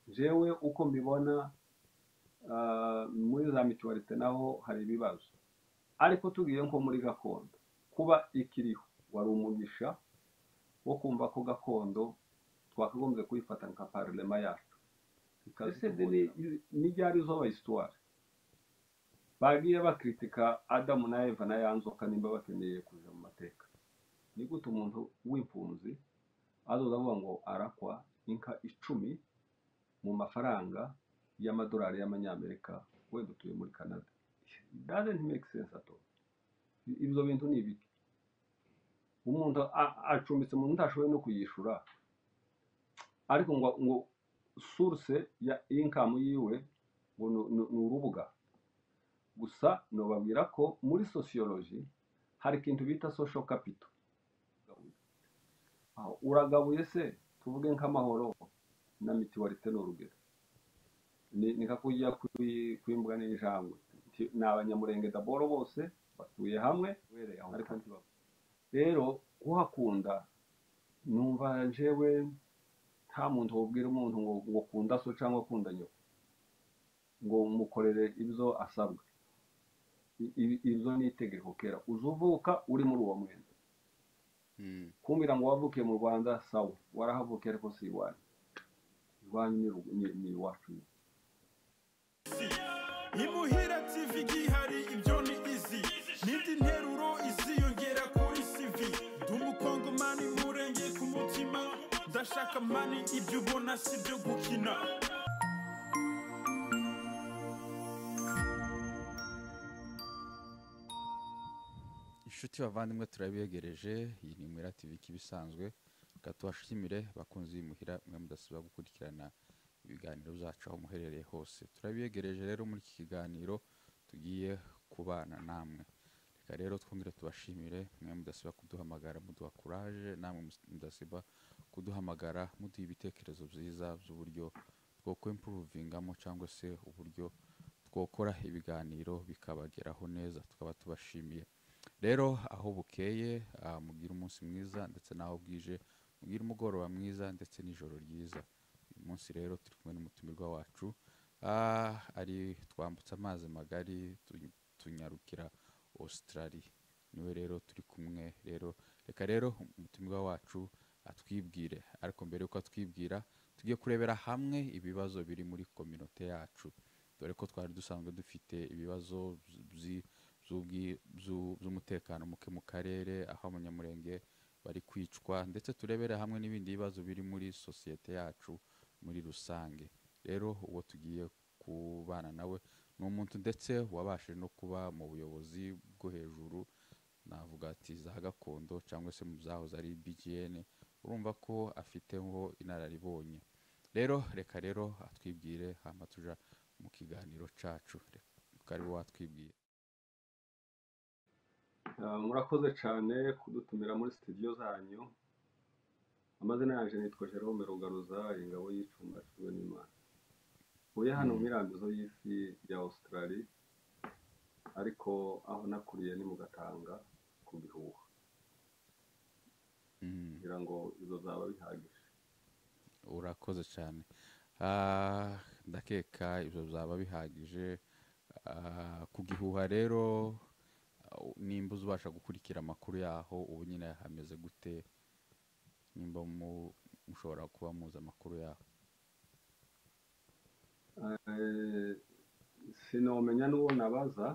jewe uko mbibona muri za mituwarite naho hari ibibazo ariko tugiye nko muri gakondo kuba ikiriho wari umugisha wo kumva ko gakondo twakagombye kuyifata nka parlema yacu ese ni ryari izoba isitwari bagiye bakritika adamu na eva na ya nzoka nimba bakeneye kuja mu mateka ni gute umuntu w'impunzi azoza avuga ngo arakwa inka icumi mu mafaranga y'amadolari y'amanyamerika wenda utuye muri canada doesn't make sense at all ibyo bintu ni ibiki umuntu a- acumbitse umuntu utashoboye no kuyishura ariko ngo ngo source ya income yiwe ngo ni- ni ni urubuga gusa nobabwira ko muri sociology hari ikintu bita social capital Aho, uragabuye se tuvuge nk'amahoro na mituwarite ni urugero ni ni nka kujya kwi- kwimbwa n'injangwe Ti- ni abanyamurenge daboro bose batuye hamwe uhereye aho ariko ngaho ntibaba rero kuhakunda numva jewe nta muntu wubwira umuntu ngo ngo kunda so cyangwa kunda nyoko ngo mukorere ibyo asabwa I- ibi- ibyo ni itegeko kera uzuvuka uri muri uwo mwenda Mm. kumbwira ngo wavukiye mu rwanda sawa warahavukiye ariko si iwanyu iwanyu ni ru- ni- ni iwacu imuhira tv gihari ibyo ni izi n'indi nteruro iziyongera kuri cv ndi umukongomani murenge ku mutima ndashaka mani ibyo ubona si byo gukina inshuti bavandimwe turabiyegereje iyi ni muhira tv kibisanzwe reka tubashimire bakunzi b'imuhira mwe mudasiba gukurikirana ibiganiro byacu aho muherereye hose turabiyegereje rero muri iki kiganiro tugiye kubana namwe reka rero twongere tubashimire mwe mudasiba kuduhamagara muduha kuraje namwe mus- mudasiba kuduhamagara muduha ibitekerezo byiza by'uburyo two kwempuruvingamo cyangwa se uburyo twokora ibiganiro bikabageraho neza tukaba tubashimiye rero aho bukeye ah, mugire umunsi mwiza ndetse n'aho bwije mugire umugoroba mwiza ndetse n'ijoro ryiza uyu munsi rero turi kumwe n'umutumirwa wacu ah, ari twambutse amazi magari tu- tunyarukira Australia niwe rero turi kumwe rero reka rero umutumirwa wacu atwibwire ariko mbere yuko atwibwira tugiye kurebera hamwe ibibazo biri muri kominote yacu dore ko twari dusanzwe dufite ibibazo byi- z'ubwi- z'u- z'umutekano muke mu karere aho abanyamurenge bari kwicwa ndetse turebere hamwe n'ibindi bibazo biri muri sosiyete yacu muri rusange rero uwo tugiye kubana nawe ni umuntu ndetse wabashije no kuba mu buyobozi bwo hejuru navuga ati za gakondo cyangwa se mu zahoze ari bgn urumva ko afiteho inararibonye rero reka rero atwibwire hama tuja mu kiganiro cacu reka ariwe watwibwira Ah, murakoze cyane kudutumira muri studio zanyu amazina yanjye nitwa Jerome Rugaruza ingabo y'icumba cy'ubwe n'imana uye hano mu mirambizo y'isi ya Australia ariko aho nakuriye ni mu Gatanga ku bihuha Mm. kugira ngo izo zaba bihagije urakoze cyane Ah, ndakeka ibyo byaba bihagije Ah, ku gihuha rero ah, u- nimba uzabasha gukurikira amakuru yaho ubu nyine hameze gute nimba mu- mushobora kuba muzi amakuru yaho Eh, sinomenya n'uwo nabaza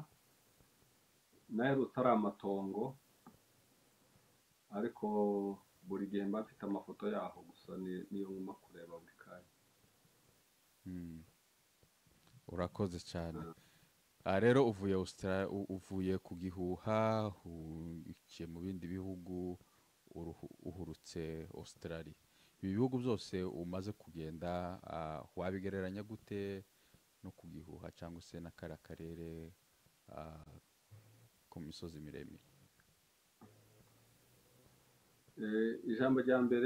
nawe rutari amatongo ariko buri gihe mba mfite amafoto yaho gusa ni- niyo nguma kureba buri kanya Mm. urakoze cyane Ah, rero uvuye Austra- u- uvuye ku gihuha uciye mu bindi bihugu uruhu- uhurutse Australia ibi bihugu byose umaze kugenda ah, wabigereranya gute no ku gihuha cyangwa se n'akara karere ah, ku misozi miremire Eh, ijambo rya mbere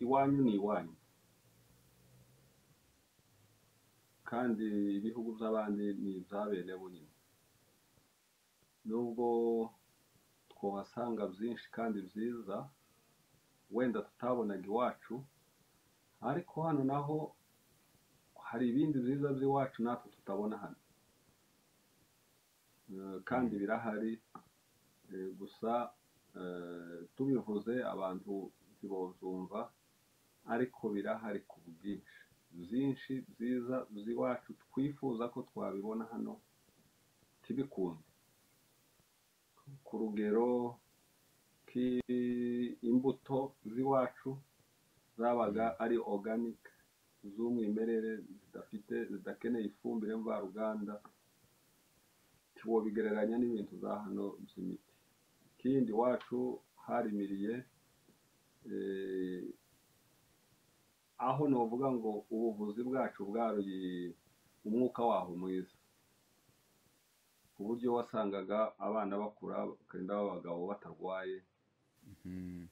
iwanyu ni iwanyu kandi ibihugu by'abandi ni iby'abene bo nyine nubwo twahasanga byinshi kandi byiza wenda tutabonaga iwacu ariko hano naho hari ibindi byiza by'iwacu natwe tutabona hano Eh, kandi birahari Eh, gusa eh, tubivuze abantu ntibozumva ariko birahari ku bwinshi byinshi byiza by'iwacu twifuza ko twabibona hano tibikunde ku rugero ki- imbuto z'iwacu zabaga ari organic z'umwimerere zidafite zidakeneye ifumbire mvaruganda ntiwobigereranya n'ibintu za hano by'imiti ikindi iwacu harimiriye eh, aho novuga ngo ubuvuzi bwacu bwari umwuka waho mwiza ku buryo wasangaga abana bakura bakagenda baba abagabo batarwaye Mm.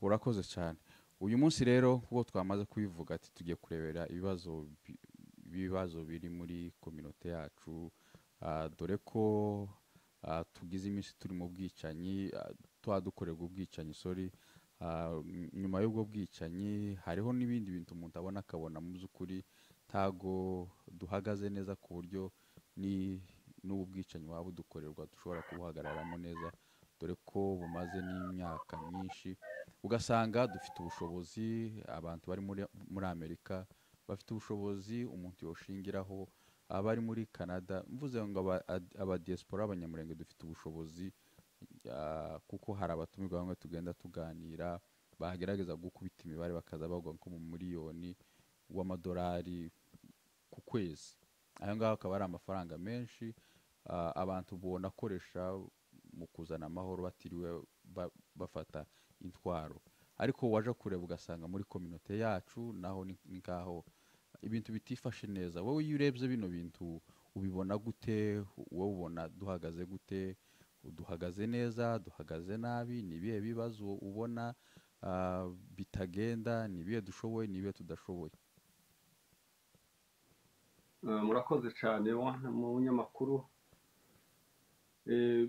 urakoze cyane uyu munsi rero nk'uko twamaze kubivuga ati tugiye kurebera ibibazo bi- ibibazo biri muri kominote yacu ah, dore ko ah, tugize iminsi turi mu bwicanyi ah, tuba dukorerwa ubwicanyi sorry Ah, n- nyuma y'ubwo bwicanyi hariho n'ibindi bintu umuntu abona akabona mu by'ukuri ntago duhagaze neza ku buryo ni n'ubu bwicanyi waba udukorerwa dushobora kubuhagararamo neza dore ko bumaze n'imyaka myinshi ugasanga dufite ubushobozi abantu bari muri, muri amerika bafite ubushobozi umuntu yoshingiraho abari muri canada mvuze ngo aba- ad- abadiaspora abanyamurenge dufite ubushobozi ah, kuko hari abatumirwa bamwe tugenda tuganira bagerageza gukubita imibare bakaza bavuga nko mu miliyoni w'amadolari ku kwezi ayo ngaho akaba ari amafaranga menshi ah, abantu bonakoresha mu kuzana amahoro batiriwe ba- bafata intwaro ariko waje kureba ugasanga muri kominote yacu naho ni ni ngaho ibintu bitifashe neza wowe iyo urebye bino bintu ubibona gute wowe ubona duhagaze gute duhagaze neza duhagaze nabi ni ibihe bibazo ubona ah, bitagenda ni ibihe dushoboye ni ibihe tudashoboye Eh, murakoze cyane mwana munyamakuru Eh,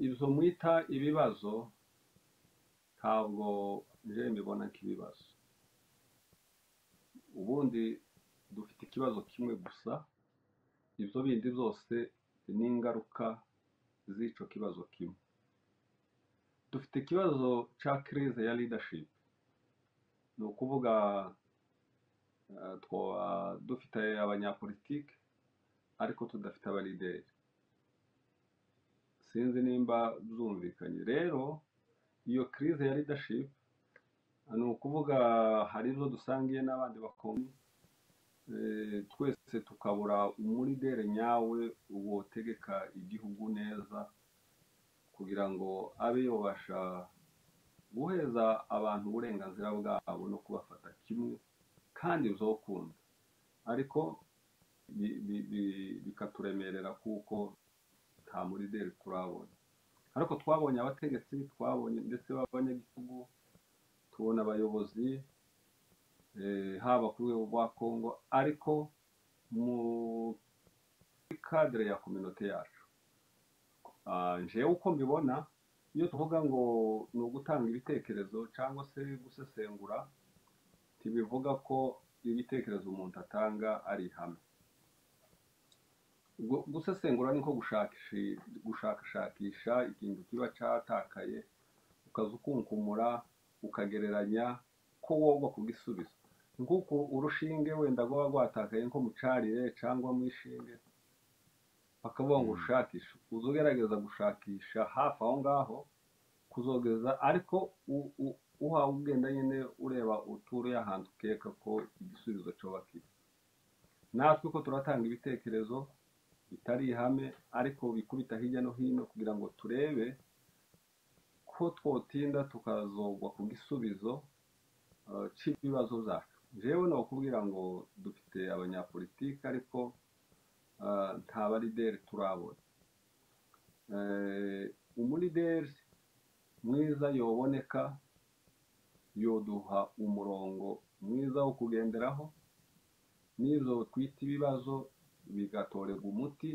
ibyo mwita ibibazo ntabwo nje mbibona nk'ibibazo ubundi dufite ikibazo kimwe gusa ibyo bindi byose ni ingaruka z'icyo kibazo kimwe dufite ikibazo cya crise ya leadership ni ukuvuga eh, twaba dufite abanyapolitike ariko tudafite abalideri sinzi nimba byumvikanye rero iyo crise ya leadership ni ukuvuga hari ibyo dusangiye n'abandi bakomeye eh, twese tukabura umulideri nyawe wotegeka igihugu neza kugira ngo abe yobasha guheza abantu uburenganzira bwabo no kubafata kimwe kandi bizokunda ariko bi- bi- bi- bikaturemerera kuko nta mulideri turabona ariko twabonye abategetsi twabonye ndetse b'abanyagitugu tubona abayobozi eh, haba ku rwego rwa kongo ariko muri kadire ya kominote yacu Ah, jewe uko mbibona iyo tuvuga ngo ni ugutanga ibitekerezo cyangwa se gusesengura ntibivuga ko ibitekerezo umuntu atanga ari ihame Gu- gusesengura ni nko gushakisha- gushakashakisha ikintu kiba cyatakaye ukaza ukunkumura ukagereranya ko wogwa kugisubizo nk'uko urushinge wenda rwaba rwatakaye nko mu carire cyangwa mu ishinge bakavuga ngo Mm. ushakishe uza ugerageza gushakisha hafi aho ngaho kuzogeza ariko u- u- uhawe ubwenda nyine ureba uturiye ahantu ukeka ko igisubizo coba kiri natwe ko turatanga ibitekerezo bitari ihame ariko bikubita hirya no hino kugira ngo turebe ko twotinda tukazogwa ku gisubizo eh, cy'ibibazo byacu jewe ni ukubwira ngo dufite abanyapolitike ariko eh, nta barideri turabona Eh, umulideri mwiza yoboneka yoduha umurongo mwiza wo kugenderaho n'izo twita ibibazo bigatorerwa umuti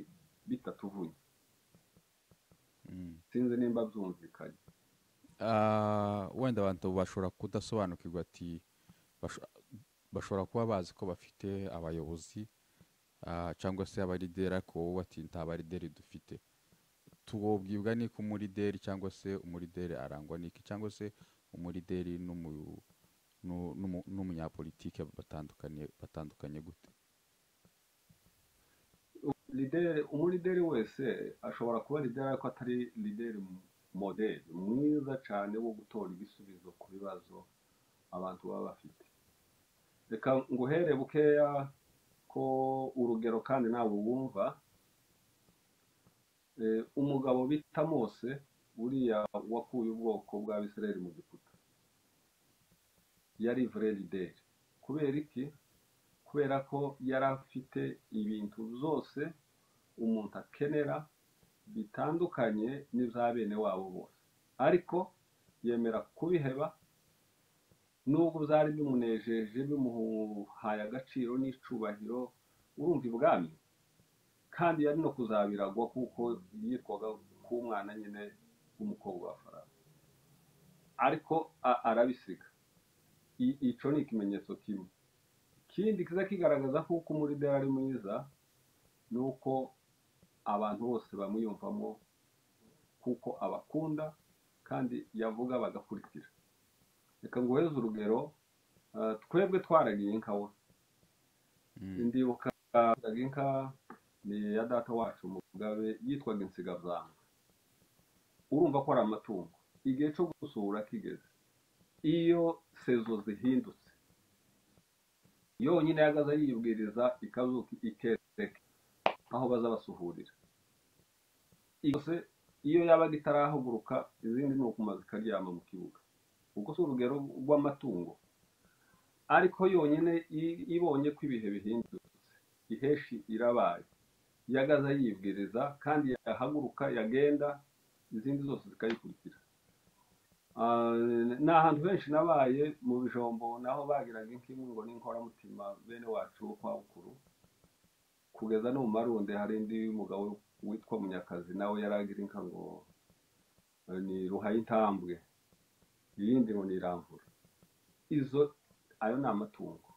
bitatuvuye Mm. sinzi nimba byumvikanye Ah, wenda abantu bashobora kudasobanukirwa ati basho- bashobora kuba bazi ko bafite abayobozi ah, cyangwa se abarideri ariko wowe batinta abarideri dufite tubwibwa n'iko umurideri cyangwa se umurideri arangwa n'iki cyangwa se umurideri n'umu- n'u- n'umu- n'umunyapolitike batandukanye batandukanye gute lideri umurideri wese ashobora kuba lideri ariko atari lideri modeli mwiza cyane wo gutora ibisubizo ku bibazo abantu baba bafite reka nguhere bukeya ko urugero kandi nawe wumva Eh, umugabo bita mose uriya wakuye ubwoko bw'abisirayeli mu giputa yari vrai lideri kubera iki kubera ko yari afite ibintu byose umuntu akenera bitandukanye n'ibya bene wabo bose ariko yemera kubiheba nubwo byari bimunejeje bimuhaye agaciro n'icyubahiro urumva ibwami kandi yari no kuzabiragwa kuko yitwaga k'umwana nyine w'umukobwa wa farawo ariko a- arabisiga I- icyo ni ikimenyetso kimwe ikindi kiza kigaragaza ko uko umurideri ari mwiza ni uko abantu bose bamwiyumvamo kuko abakunda kandi yavuga bagakurikira reka nguheze urugero ah, twebwe twaragiye inka we Mm, indibuka yitwaga inka ni iya data wacu mugabe yitwaga insigazanga urumva ko ari amatungo igihe cyo gusura kigeze iyo sezo zihindutse yonyine yagaza yibwiriza ikazuka ikereka aho bazabasuhurira yose iyo yabaga itarahaguruka izindi ni ukuma zikaryama mu kibuga ubwo si urugero rw'amatungo ariko yonyine i- ibonye ko ibihe bihindutse iheshi irabaye yagaza yibwiriza kandi yahaguruka yagenda izindi zose zikayikurikira Ah, ni ahantu henshi nabaye mu bijombo naho bagiraga inkimwe ngo n'inkoramutima bene wacu bo kwa bukuru kugeza no mu marunde hari indi mugabo witwa munyakazi nawe yaragira inka ngo eh, ni ruhayintambwe iyindi ngo ni iramvura izo ayo ni amatungo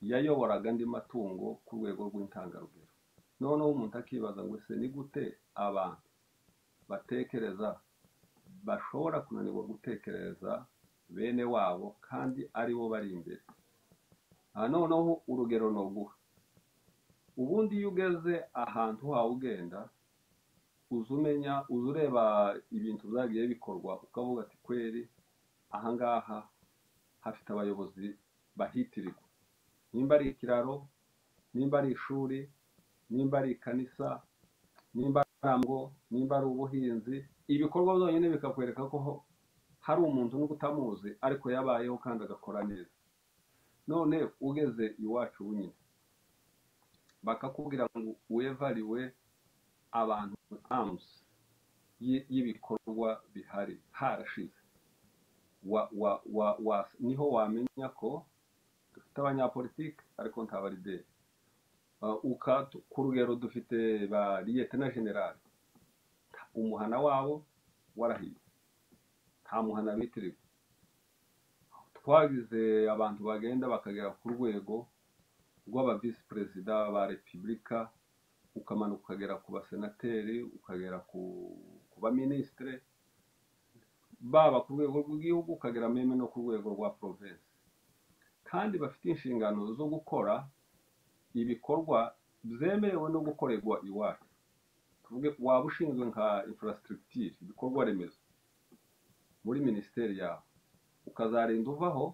yayoboraga andi matungo ku rwego rw'intangarugero noneho umuntu akibaza ngo ese ni gute abantu batekereza bashobora kunanirwa gutekereza bene wabo kandi ari bo bari imbere aha noneho urugero ni uguha ubundi iyo ugeze ahantu hawe ugenda uza umenya uza ureba ibintu byagiye bikorwa ukavuga ati kweri ahangaha hafite abayobozi bahitirirwa nimba ari ikiraro nimba ari ishuri nimba ari ikanisa nimba ari amarembo nimba ari ubuhinzi ibikorwa byonyine bikakwereka ko ho- hari umuntu n'ubwo utamuzi ariko yabayeho kandi agakora neza none ugeze iwacu bunyine bakakubwira ngo wevariwe abantu amuzi y- y'ibikorwa bihari harashize wa, wa, wa, wa, niho wamenya ko dufite abanyapolitiki ariko nta barideri Uh, uka ku rugero dufite ba liyetena generali umuhana wabo warahiye nta muhana bitirirwa twagize abantu bagenda bakagera ku rwego rw'aba visi perezida ba repubulika ukamanuka ukagera ku basenateri ukagera ku ku baminisitire baba ku rwego rw'igihugu ukagera meme no ku rwego rwa porovensi kandi bafite inshingano zo gukora ibikorwa byemerewe no gukorerwa iwacu tuvuge waba ushinzwe nka infrastructure ibikorwa remezo muri minisiteri yawe ukazarinda uvaho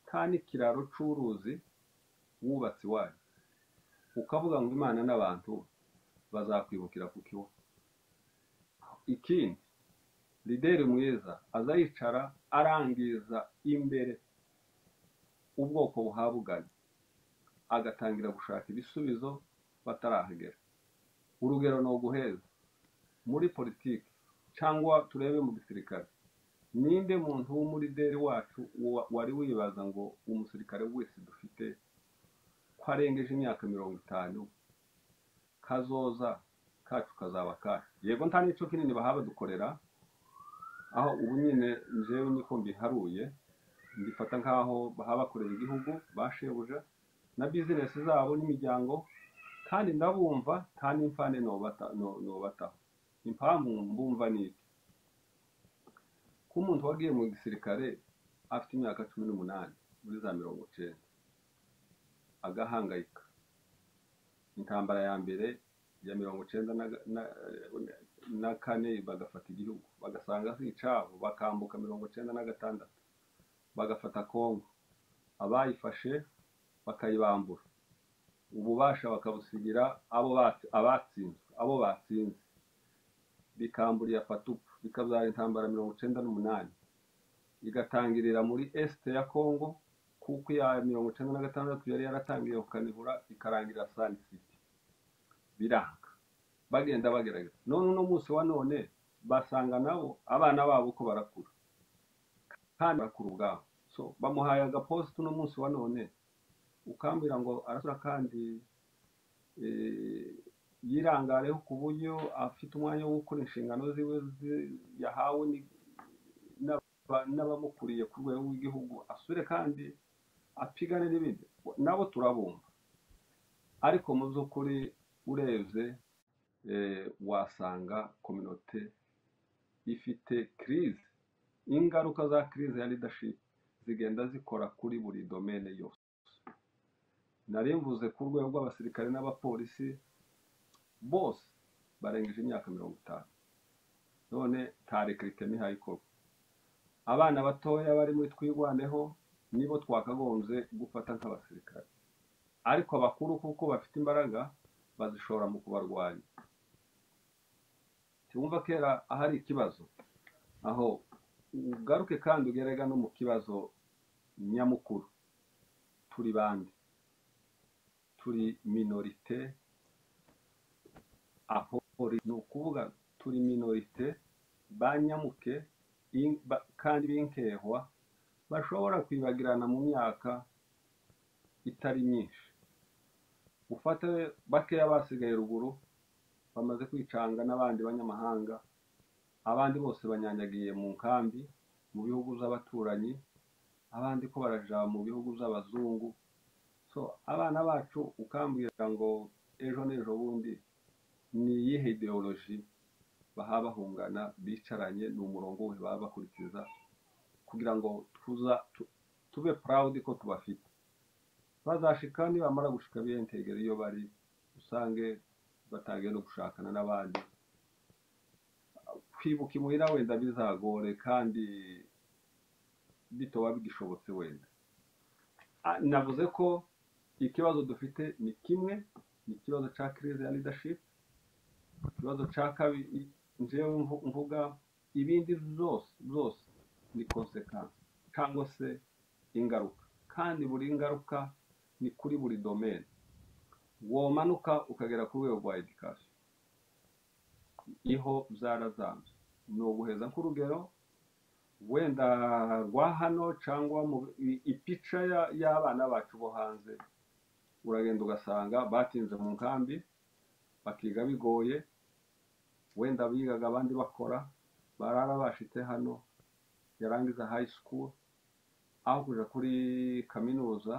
nta n'ikiraro cy'uruzi wubatse iwacu ukavuga ngo imana n'abantu bazakwibukira ku kiwa ikindi lideri mwiza aza yicara arangiza imbere ubwoko buhabuganye agatangira gushaka ibisubizo batarahagera urugero ni uguheza muri politiki cyangwa turebe mu gisirikare ninde muntu w'umurideri wacu wa- wari wibaza ngo umusirikare wese dufite ko arengeje imyaka mirongo itanu kazoza kacu kazaba kacu yego nta n'icyo kinini bahaba dukorera aho ubu nyine njyewe niko mbiharuye mbifata nk'aho bahabakorera igihugu bashebuja na bizinesi zabo n'imiryango kandi ndabumva nta n'imfane nobata no- nobataho impamvu mbumva ni iki ko umuntu wagiye mu gisirikare afite imyaka cumi n'umunani muri za mirongo icyenda agahangayika intambara ya mbere ya mirongo icyenda na, na, na kane bagafata igihugu bagasanga ari icyabo bakambuka mirongo icyenda na gatandatu bagafata kongo abayifashe bakayibambura ububasha bakabusigira abo bat- abatsinzwe abo batsinze bikamburira fatupu bikabyara intambara mirongo icyenda n'umunani igatangirira muri esite ya kongo kuko iya mirongo icyenda na gatandatu yari yaratangiye kukanihura ikarangira sani siti biranga bagenda bagerageza none uno munsi wa none basanga nabo abana babo uko barakura kandi barakura ubwabo so bamuhaye agaposita uno munsi wa none ukambwira ngo arasura kandi eh, yirangareho ku buryo afite umwanya wo gukora inshingano ziwe zi- yahawe ni- n'aba- n'abamukuriye ku rwego rw'igihugu asure kandi apigane n'ibindi nabo turabumva ariko mu by'ukuri urebye eh, wasanga kominote ifite kirize ingaruka za kirize ya leadership zigenda zikora kuri buri domene yose nari mvuze ku rwego rw'abasirikare n'abapolisi bose barengeje imyaka mirongo itanu none nta rekirite ntihayikorwa abana batoya bari muri twirwaneho nibo twakagombye gufata nk'abasirikare ariko abakuru kuko bafite imbaraga bazishora mu kubarwanya ntiwumva kera ahari ikibazo aho ugaruke kandi ugerega no mu kibazo nyamukuru turi bande turi minorite aho ni ukuvuga turi minorite banyamuke in- ba- kandi b'inkehwa bashobora kwibagirana mu myaka itari myinshi ufate bakeya basigaye ruguru bamaze kwicanga n'abandi banyamahanga abandi bose banyanyagiye mu nkambi mu bihugu by'abaturanyi abandi ko baraja mu bihugu by'abazungu so abana bacu ukambwira ngo ejo n'ejo bundi ni iyihe ideoloji baha bahungana bicaranye ni umurongo we baba bakurikiza kugira ngo tuza tu- tube proud ko tubafite bazashika nibamara gushika biyentegera iyo bari usange batangiye no gushakana n'abandi kwibuka imuhira wenda bizagore kandi bitoba bigishobotse wenda Ah, navuze ko ikibazo dufite ni kimwe ni ikibazo cya crise ya leadership ikibazo cya kabiri njyewe mvu- mvuga ibindi byose byose ni konsekansi cyangwa se ingaruka kandi buri ngaruka ni kuri buri domene womanuka ukagera ku rwego rwa edikasiyo iho byarazambye ni uguheza nk'urugero wenda rwa hano cyangwa mu i- ipica ya- y'abana bacu bo hanze uragenda ugasanga batinze mu nkambi bakiga bigoye wenda bigaga abandi bakora barara bashitse hano yarangiza high school aho kuja kuri kaminuza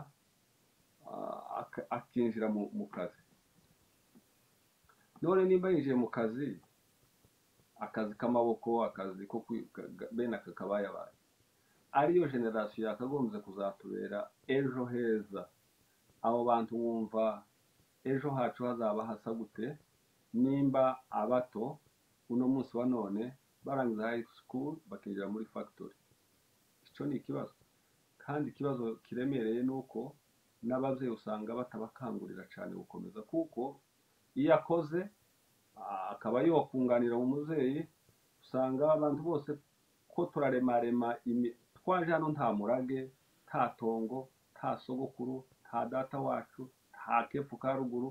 ah, ak- akinjira mu mu kazi none nimba yinjiye mu kazi akazi k'amaboko akazi ko kwi- ka- ga- bene aka kabayabaye ariyo generasiyo yakagombye kuzatubera ejo heza abo bantu bumva ejo hacu hazaba hasa gute nimba abato uno munsi wa none barangiza high school bakinjira muri factory icyo ni ikibazo kandi ikibazo kiremereye ni uko n'ababyeyi usanga batabakangurira cyane gukomeza kuko iyo akoze ah, akaba yokunganira umubyeyi usanga abantu bose ko turaremarema imi- twaje hano nta murage nta tongo nta sogokuru nta data wacu nta kefu ka ruguru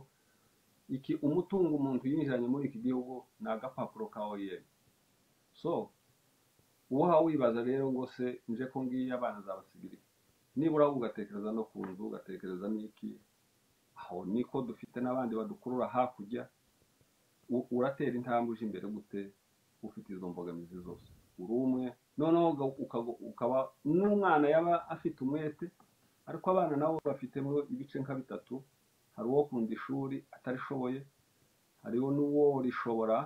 iki umutungo umuntu yinjiranye muri iki gihugu ni agapapuro ka oyeni so uha wibaza rero ngo se nje ko ngiye abana zabasigira iki? nibura wowe ugatekereza no ku nzu ugatekereza n'iki aho niko dufite n'abandi badukurura hakurya U- uratera intambwe uje imbere gute ufite izo mbogamizi zose uri umwe noneho uga- ukago- ukaba n'umwana yaba afite umwete ariko abana nabo bafitemo ibice nka bitatu hari uwo kunda ishuri atarishoboye hariho n'uwo rishobora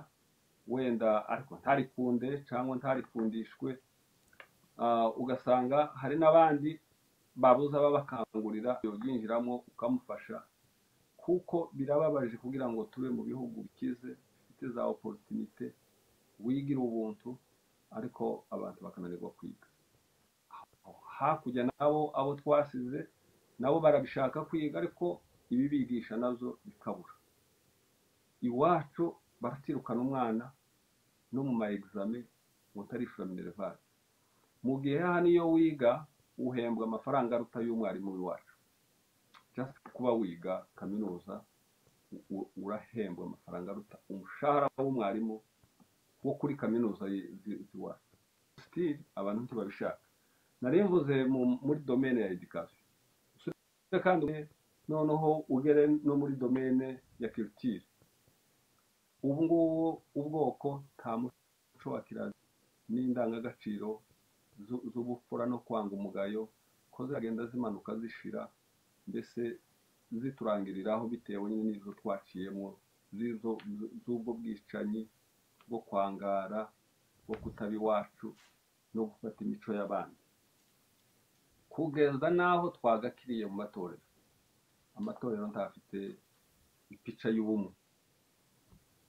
wenda ariko ntarikunde cyangwa ntarikundishwe Ah, ugasanga hari n'abandi babuza babakangurira yobyinjiramo ukamufasha kuko birababaje kugira ngo tube mu bihugu bikize bifite za opportunité wigira ubuntu ariko abantu bakananirwa kwiga hakurya nabo abo twasize nabo barabishaka kwiga ariko ibibigisha nabyo bikabura iwacu baratirukana umwana no mu ma examen ngo utarishura minerivare mu gihe hano iyo wiga uhembwa amafaranga aruta y'umwarimu w'iwacu just kuba wiga kaminuza u- u- urahembwa amafaranga aruta umushahara w'umwarimu wo kuri kaminuza yi- zi- z'iwacu still abantu ntibabishaka nari mvuze mu- muri domene ya education usibye kandi noneho ugere no muri domene ya culture ubu ngubu ubwoko nta muco wa kirazira n'indangagaciro zu- z'ubupfura no kwanga umugayo ko ziragenda zimanuka zishira mbese ziturangiriraho bitewe nyine n'izo twaciyemo z'izo zu- z'ubwo bwicanyi bwo kwangara bwo kutaba iwacu no gufata imico y'abandi kugeza n'aho twagakiriye mu matorero amatorero ntafite ipica y'ubumwe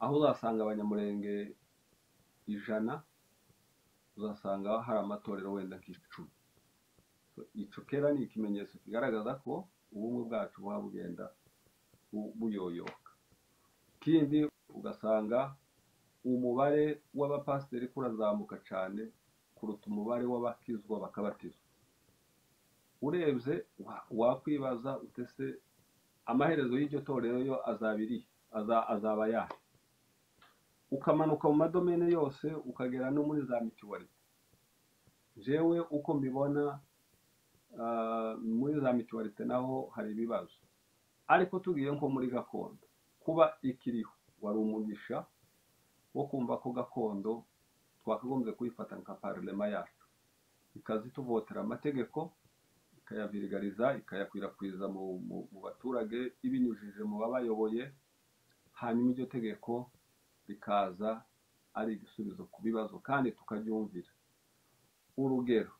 aho uzasanga abanyamurenge ijana uzasanga hari amatorero wenda nk'icumi So, ico kera ni ikimenyetso kigaragaza ko ubumwe bwacu buba bugenda bu- buyoyoka ikindi ugasanga umubare w'abapasiteri ko urazamuka cyane kuruta umubare w'abakizwa bakabatizwa urebye wa- wakwibaza utese amaherezo y'iryo torero yo azabiri azaba yahe ukamanuka mu madomene yose ukagera no muri za mituwarite jewe uko mbibona ah, muri za mituwarite naho hari ibibazo ariko tugiye nko muri gakondo kuba ikiriho wari umugisha wo kumva ko gakondo twakagombye kuyifata nka parlema yacu ikaza ituvotera amategeko ikayavirigariza ikayakwirakwiza mu, mu, mu baturage ibinyujije mu babayoboye hanyuma iryo tegeko rikaza ari igisubizo ku bibazo kandi tukaryumvira urugero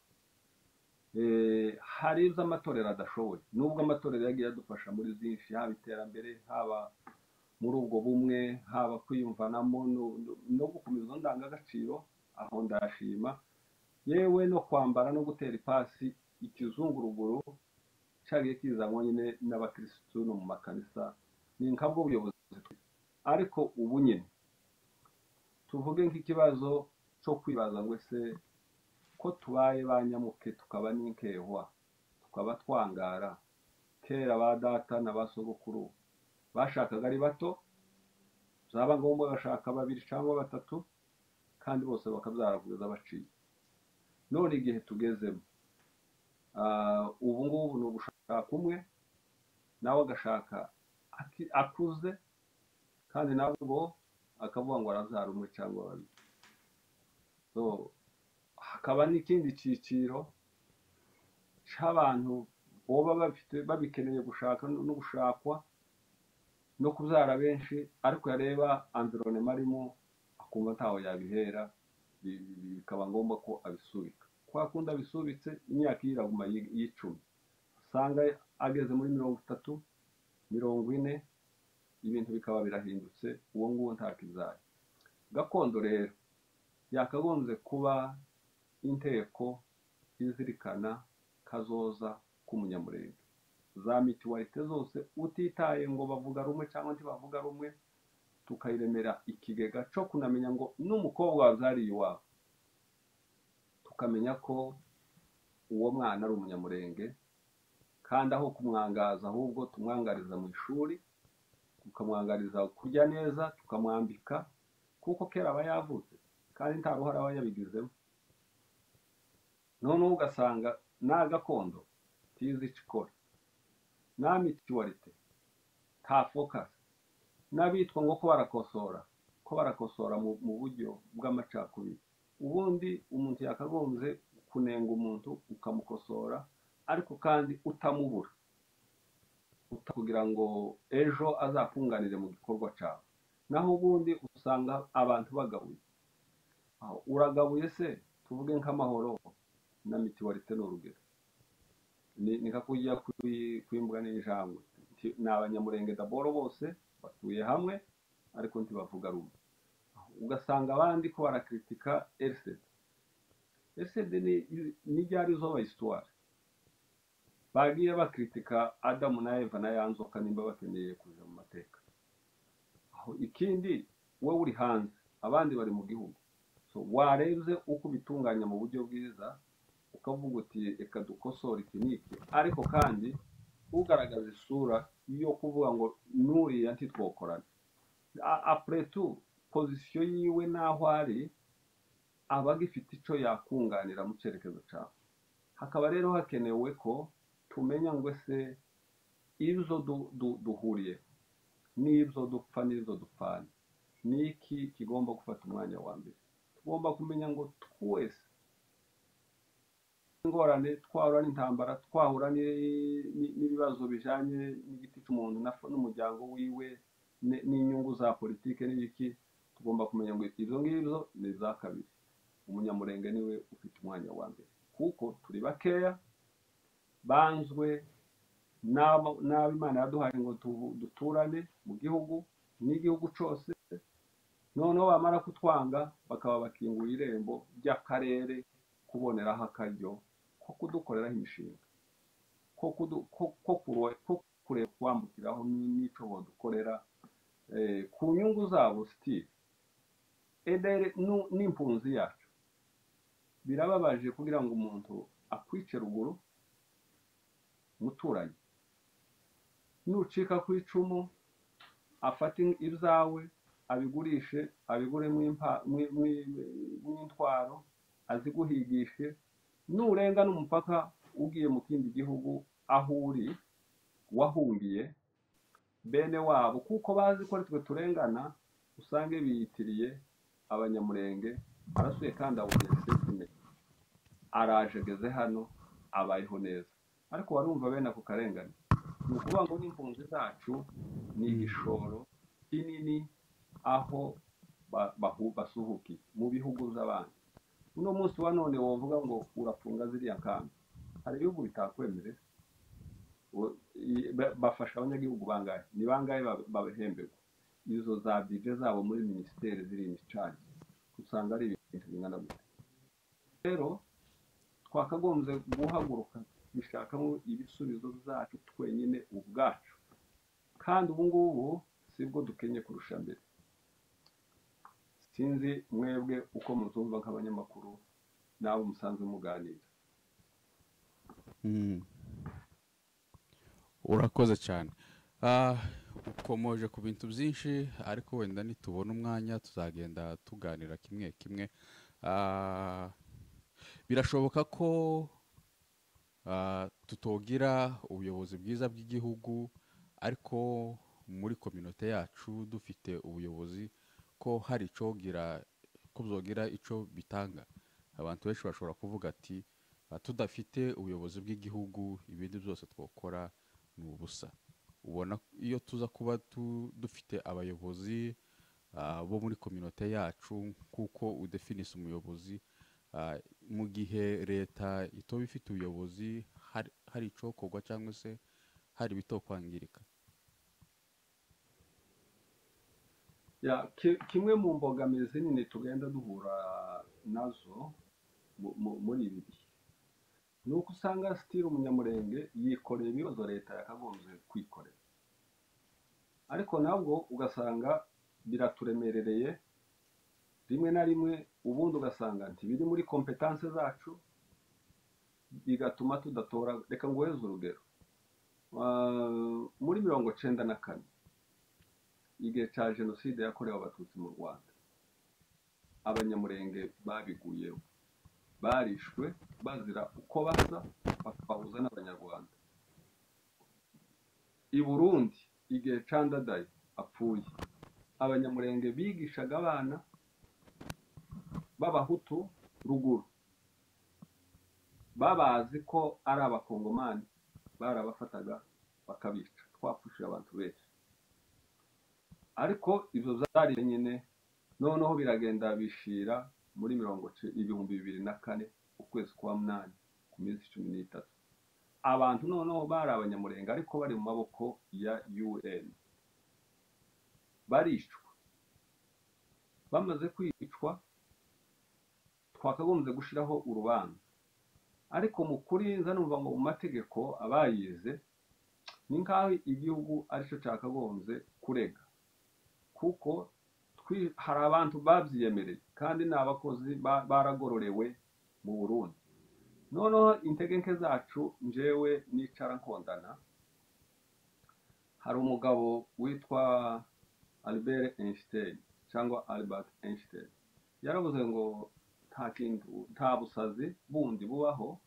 eh, hari ibyo amatorero adashoboye nubwo amatorero yagiye adufasha muri byinshi haba iterambere haba muri ubwo bumwe haba kwiyumvanamo no- no- no gukomeza izo ndangagaciro aho ndashima yewe no kwambara no gutera ipasi ikizunguruguru cyagiye kizanwa nyine n'abakirisitu no mu makanisa ni nka bwo buyobozi twe. ariko ubu nyine tuvuge nk'ikibazo cyo kwibaza ngo ese ko tubaye ba nyamuke tukaba n'inkehwa tukaba twangara kera ba data na ba sogokuru bashakaga ari bato byaba ngombwa bashaka babiri cyangwa batatu kandi bose bakabyara kugeza baciye none igihe tugezemo ah, ubu ngubu ni ugushaka umwe nawe agashaka aki- akuze kandi nabwo akavuga ngo arabyara umwe cyangwa babiri so hakaba n'ikindi cyiciro cy'abantu boba bafite babikeneye gushaka no no gushakwa no kubyara benshi ariko yareba environnement arimo akumva ntaho yabihera bi- bi- bikaba ngombwa ko abisubika kwa kundi abisubitse imyaka ye iraguma yi- y'icumi usanga ageze muri mirongo itatu mirongo ine ibintu bikaba birahindutse uwo nguwo ntakibyaye gakondo rero yakagombye kuba inteko izirikana kazoza k'umunyamurenge za mituwarite zose utitaye ngo bavuga rumwe cyangwa ntibavuga rumwe tukayiremera ikigega cyo kunamenya ngo n'umukobwa wabyariye iwabo tukamenya ko uwo mwana ari umunyamurenge kandi aho kumwangaza ahubwo tumwangariza mu ishuri tukamwangariza kurya neza tukamwambika kuko kera aba yavutse kandi nta ruhare aba yabigizemo noneho ugasanga nta gakondo tizi icyo ikora nta mituwarite nta fokasi n'abitwa ngo ko barakosora ko barakosora mu, mu buryo bw'amacakubiri ubundi umuntu yakagombye kunenga umuntu ukamukosora ariko kandi utamubura uta- kugira ngo ejo azakunganire mu gikorwa cyawe naho ubundi usanga abantu bagabuye Aho, uragabuye se tuvuge nk'amahoro na mitiwarite ni urugero ni ni nka kujya kuri- kwimbwa n'injangwe Nti- ni abanyamurenge daboro bose batuye hamwe ariko ntibavuga rumwe Aho, ugasanga abandi ko barakritika erisede erisede ni ni ryari zoba isitwari bagiye bakritika adamu na eva na ya nzoka nimba bakeneye kuja mu mateka aho ikindi wowe uri hanze abandi bari mu gihugu so warebye uko ubitunganya mu buryo bwiza ukavuga uti reka dukosore iki n'iki ariko kandi ugaragaza isura yo kuvuga ngo n'uriya ntitwokorane A- après tout pozisiyo yiwe n'aho ari aba agifite icyo yakunganira mu cyerekezo cyawe hakaba rero hakenewe ko tumenya ngo ese ibyo du- du- duhuriye n'ibyo dupfa n'ibyo dupfana ni iki kigomba gufata umwanya wa mbere tugomba kumenya ngo twese ingorane twahura n'intambara twahura ni- ni- n'ibibazo bijyanye n'igiti cy'umuntu na- n'umuryango wiwe ni- n'inyungu za politiki n'ibiki tugomba kumenya ngo ibyo ngibyo ni iza kabiri umunyamurenge niwe ufite umwanya wa mbere kuko turi bakeya banzwe n'abo- n'abo imana yaduhaye ngo tu- duturane mu gihugu n'igihugu cyose noneho bamara kutwanga bakaba bakingura irembo ry'akarere kuboneraho akaryo ko kudukoreraho imishinga ko kudu- ko- ko kuro- ko kureba kwambukiraho ni- n'icyo badukorera eh, ku nyungu zabo sitiri edere nu- n'impunzi yacu birababaje kugira ngo umuntu akwice ruguru umuturanyi nucika ku icumu afate ibyawe abigurishe abigure mw'impa- mwi- mwi- mw'intwaro aziguhigishe nurengana umupaka ugiye mu kindi gihugu aho uri wahungiye bene wabo kuko bazi ko ari twe turengana usange biyitiriye abanyamurenge arasuye kandi abonye sesime araje ageze hano abayeho neza ariko warumva bene ako karengane ni ukuvuga ngo n'impunzi zacu ni igishoro kinini aho ba- bahu- basuhukiye mu bihugu by'abandi uno munsi wa none wavuga ngo urafunga ziriya kambi hari ibihugu bitakwemere Wo- i- ba- bafasha abanyagihugu bangahe ni bangahe ba- babihemberwa izo za bije zabo muri minisiteri ziri imicaca usanga ari ibintu bingana gutya rero twakagombye guhaguruka dushakamo ibisubizo byacu twenyine ubwacu kandi ubu ngubu sibwo dukenye kurusha mbere sinzi mwebwe uko muzumva nk'abanyamakuru n'abo musanzwe muganira Mm. urakoze cyane Ah, ukomoje ku bintu byinshi ariko wenda nitubona umwanya tuzagenda tuganira kimwe kimwe Ah, birashoboka ko ah, tutogira ubuyobozi bwiza bw'igihugu ariko muri kominote yacu dufite ubuyobozi ko hari icyogira ko byogira icyo bitanga abantu benshi bashobora kuvuga ati "Ah, tudafite ubuyobozi bw'igihugu ibindi byose twakora ni ubusa ubona iyo tuza kuba tu- dufite abayobozi ah, bo muri kominote yacu kuko udefinise umuyobozi ah, mu gihe leta itoba ifite ubuyobozi hari- hari icokorwa cyangwa se hari ibitokwangirika Ya, ki- kimwe mu mbogamizi nini tugenda duhura nazo mu- mu- muri ibi bihe ni uko usanga sitiri umunyamurenge yikoreye ibibazo leta yakagombye kwikorera ariko nabwo ugasanga biraturemerereye rimwe na rimwe ubundi ugasanga nti biri muri kompetanse zacu bigatuma tudatora reka nguheze urugero Ah, muri mirongo cyenda na kane igihe cya jenoside yakorewe abatutsi mu rwanda abanyamurenge babiguyeho barishwe bazira uko basa bakabahuza n'abanyarwanda i burundi igihe candadayi apfuye abanyamurenge bigishaga abana b'abahutu ruguru babazi ko ari abakongomani barabafataga bakabica twapfushije abantu benshi ariko izo zari nyine noneho biragenda bishira muri mirongo ce- ibihumbi bibiri na kane ukwezi kwa munani ku minsi cumi n'itatu abantu noneho bari abanyamurenga ariko bari mu maboko ya un baricwa bamaze kwicwa twakagombye gushyiraho urubanza ariko mu kuri nza numva ngo mu mategeko abayize ni nk'aho igihugu aricyo cyakagombye kurega kuko twi- hari abantu babyiyemereye kandi ni abakozi ba- baragororewe mu burundi noneho intege nke zacu njyewe nicara nkondana hari umugabo witwa albert einstein cyangwa albert einstein yaravuze ngo nta kintu nta busazi bundi bubaho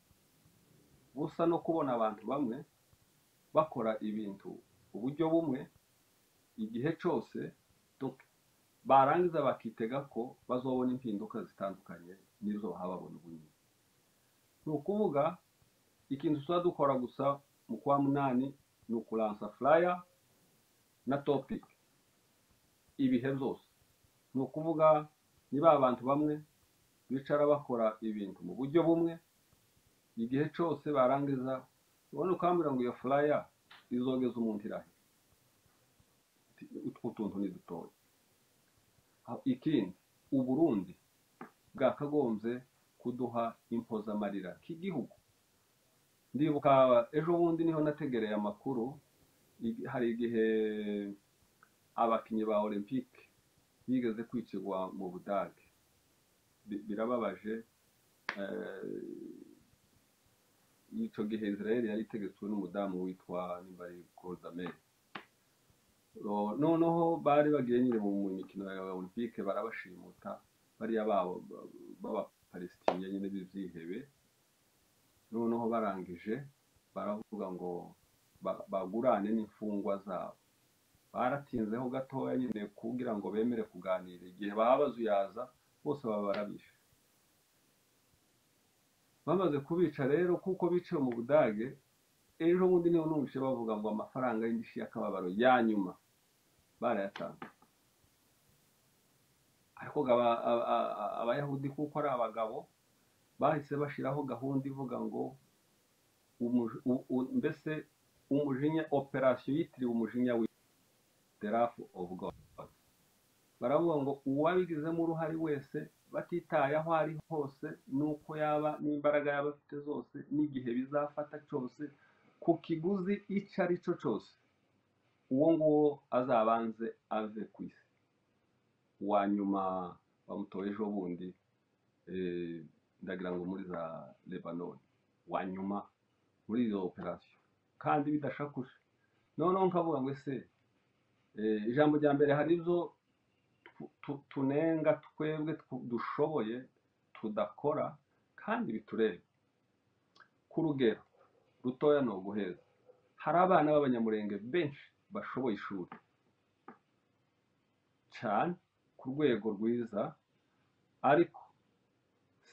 busa no kubona abantu bamwe bakora ibintu uburyo bumwe igihe cyose donc barangiza bakitega ko bazobona impinduka zitandukanye n'izo hababona ubu nyine ni ukuvuga ikintu tuba dukora gusa mu kwa munani ni ukuransa flyer na topic ibihe byose ni ukuvuga ni ba bantu bamwe bicara bakora ibintu mu buryo bumwe igihe cyose barangiza ubona ukambwira ngo iyo flyer izogeza umuntu irahe utwo tuntu ni dutoya Ha- ikindi uburundi bwakagombye kuduha impozamarira k'igihugu ndibuka ejo bundi niho nategereye amakuru igi- hari igihe abakinnyi ba olympique bigeze kwicirwa mu budage Bi- birababaje eh, ico gihe israel yari itegetswe n'umudamu witwa nimbari goldamere Ro- noneho bari bagiye nyine mu mikino ya olympique barabashimuta bariya babo b'abapalestiniya nyine b'ibyihebe noneho barangije baravuga ngo ba- bagurane n'imfungwa zabo baratinzeho gatoya nyine kugira ngo bemere kuganira igihe baba bazuyaza bose baba barabishe bamaze kubica rero kuko biciwe mu budage ejo bundi niho numvise bavuga ngo amafaranga y'indishyi y'akababaro ya nyuma barayatanze ariko ngo aba- aba- aba- abayahudi kuko ari abagabo bahise bashiraho gahunda ivuga ngo umuji- u- u- mbese umujinya operasiyo yitiriwe umujinya wi the wrath of god baravuga ngo uwabigizemo uruhare wese batitaye aho ari hose n'uko yaba n'imbaraga yaba afite zose n'igihe bizafata cyose ku kiguzi icyo ari cyo cyose uwo nguwo azabanze ave ku isi uwa nyuma bamutoye ejo bundi eh, ndagira ngo muri za lebanon uwa nyuma muri izo operasiyo kandi bidashakuje noneho nkavuga ngo ese eh, ijambo rya mbere hari ibyo tu- tu- tunenga twebwe tw- dushoboye tudakora kandi bitureba ku rugero rutoya ni uguheza hari abana b'abanyamurenge benshi bashoboye ishuri cyane ku rwego rwiza ariko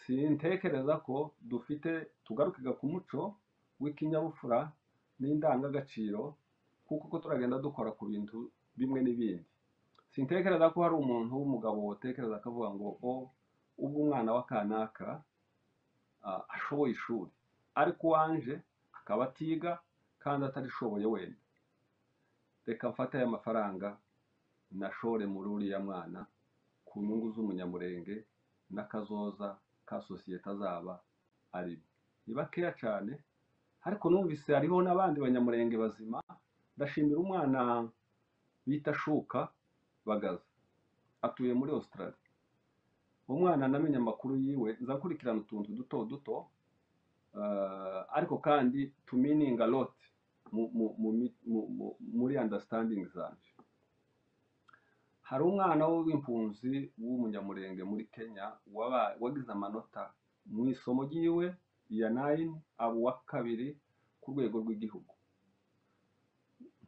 sintekereza ko dufite tugarukiga ku muco w'ikinyabupfura n'indangagaciro kuko ko turagenda dukora ku bintu bimwe n'ibindi sintekereza ko hari umuntu w'umugabo wotekereza akavuga ngo o ubwo umwana w'akanaka ah, ashoboye ishuri ariko uwanje akaba atiga kandi atarishoboye wenda reka mfate aya mafaranga nashore muri uriya mwana ku nyungu z'umunyamurenge n'akazoza ka sosiyete azaba arimo ni bakeya cyane ariko numvise hariho n'abandi banyamurenge bazima ndashimira umwana bita shuka bagaza atuye muri australia umwana namenye amakuru yiwe nza nkurikirana utuntu duto duto eh, ariko kandi tumininga lot mu- mu- mu mi- mu- mu- muri understanding zanje hari umwana w'impunzi w'umunyamurenge muri kenya waba- wagize amanota mu isomo ryiwe iya nayini aba uwa kabiri ku rwego rw'igihugu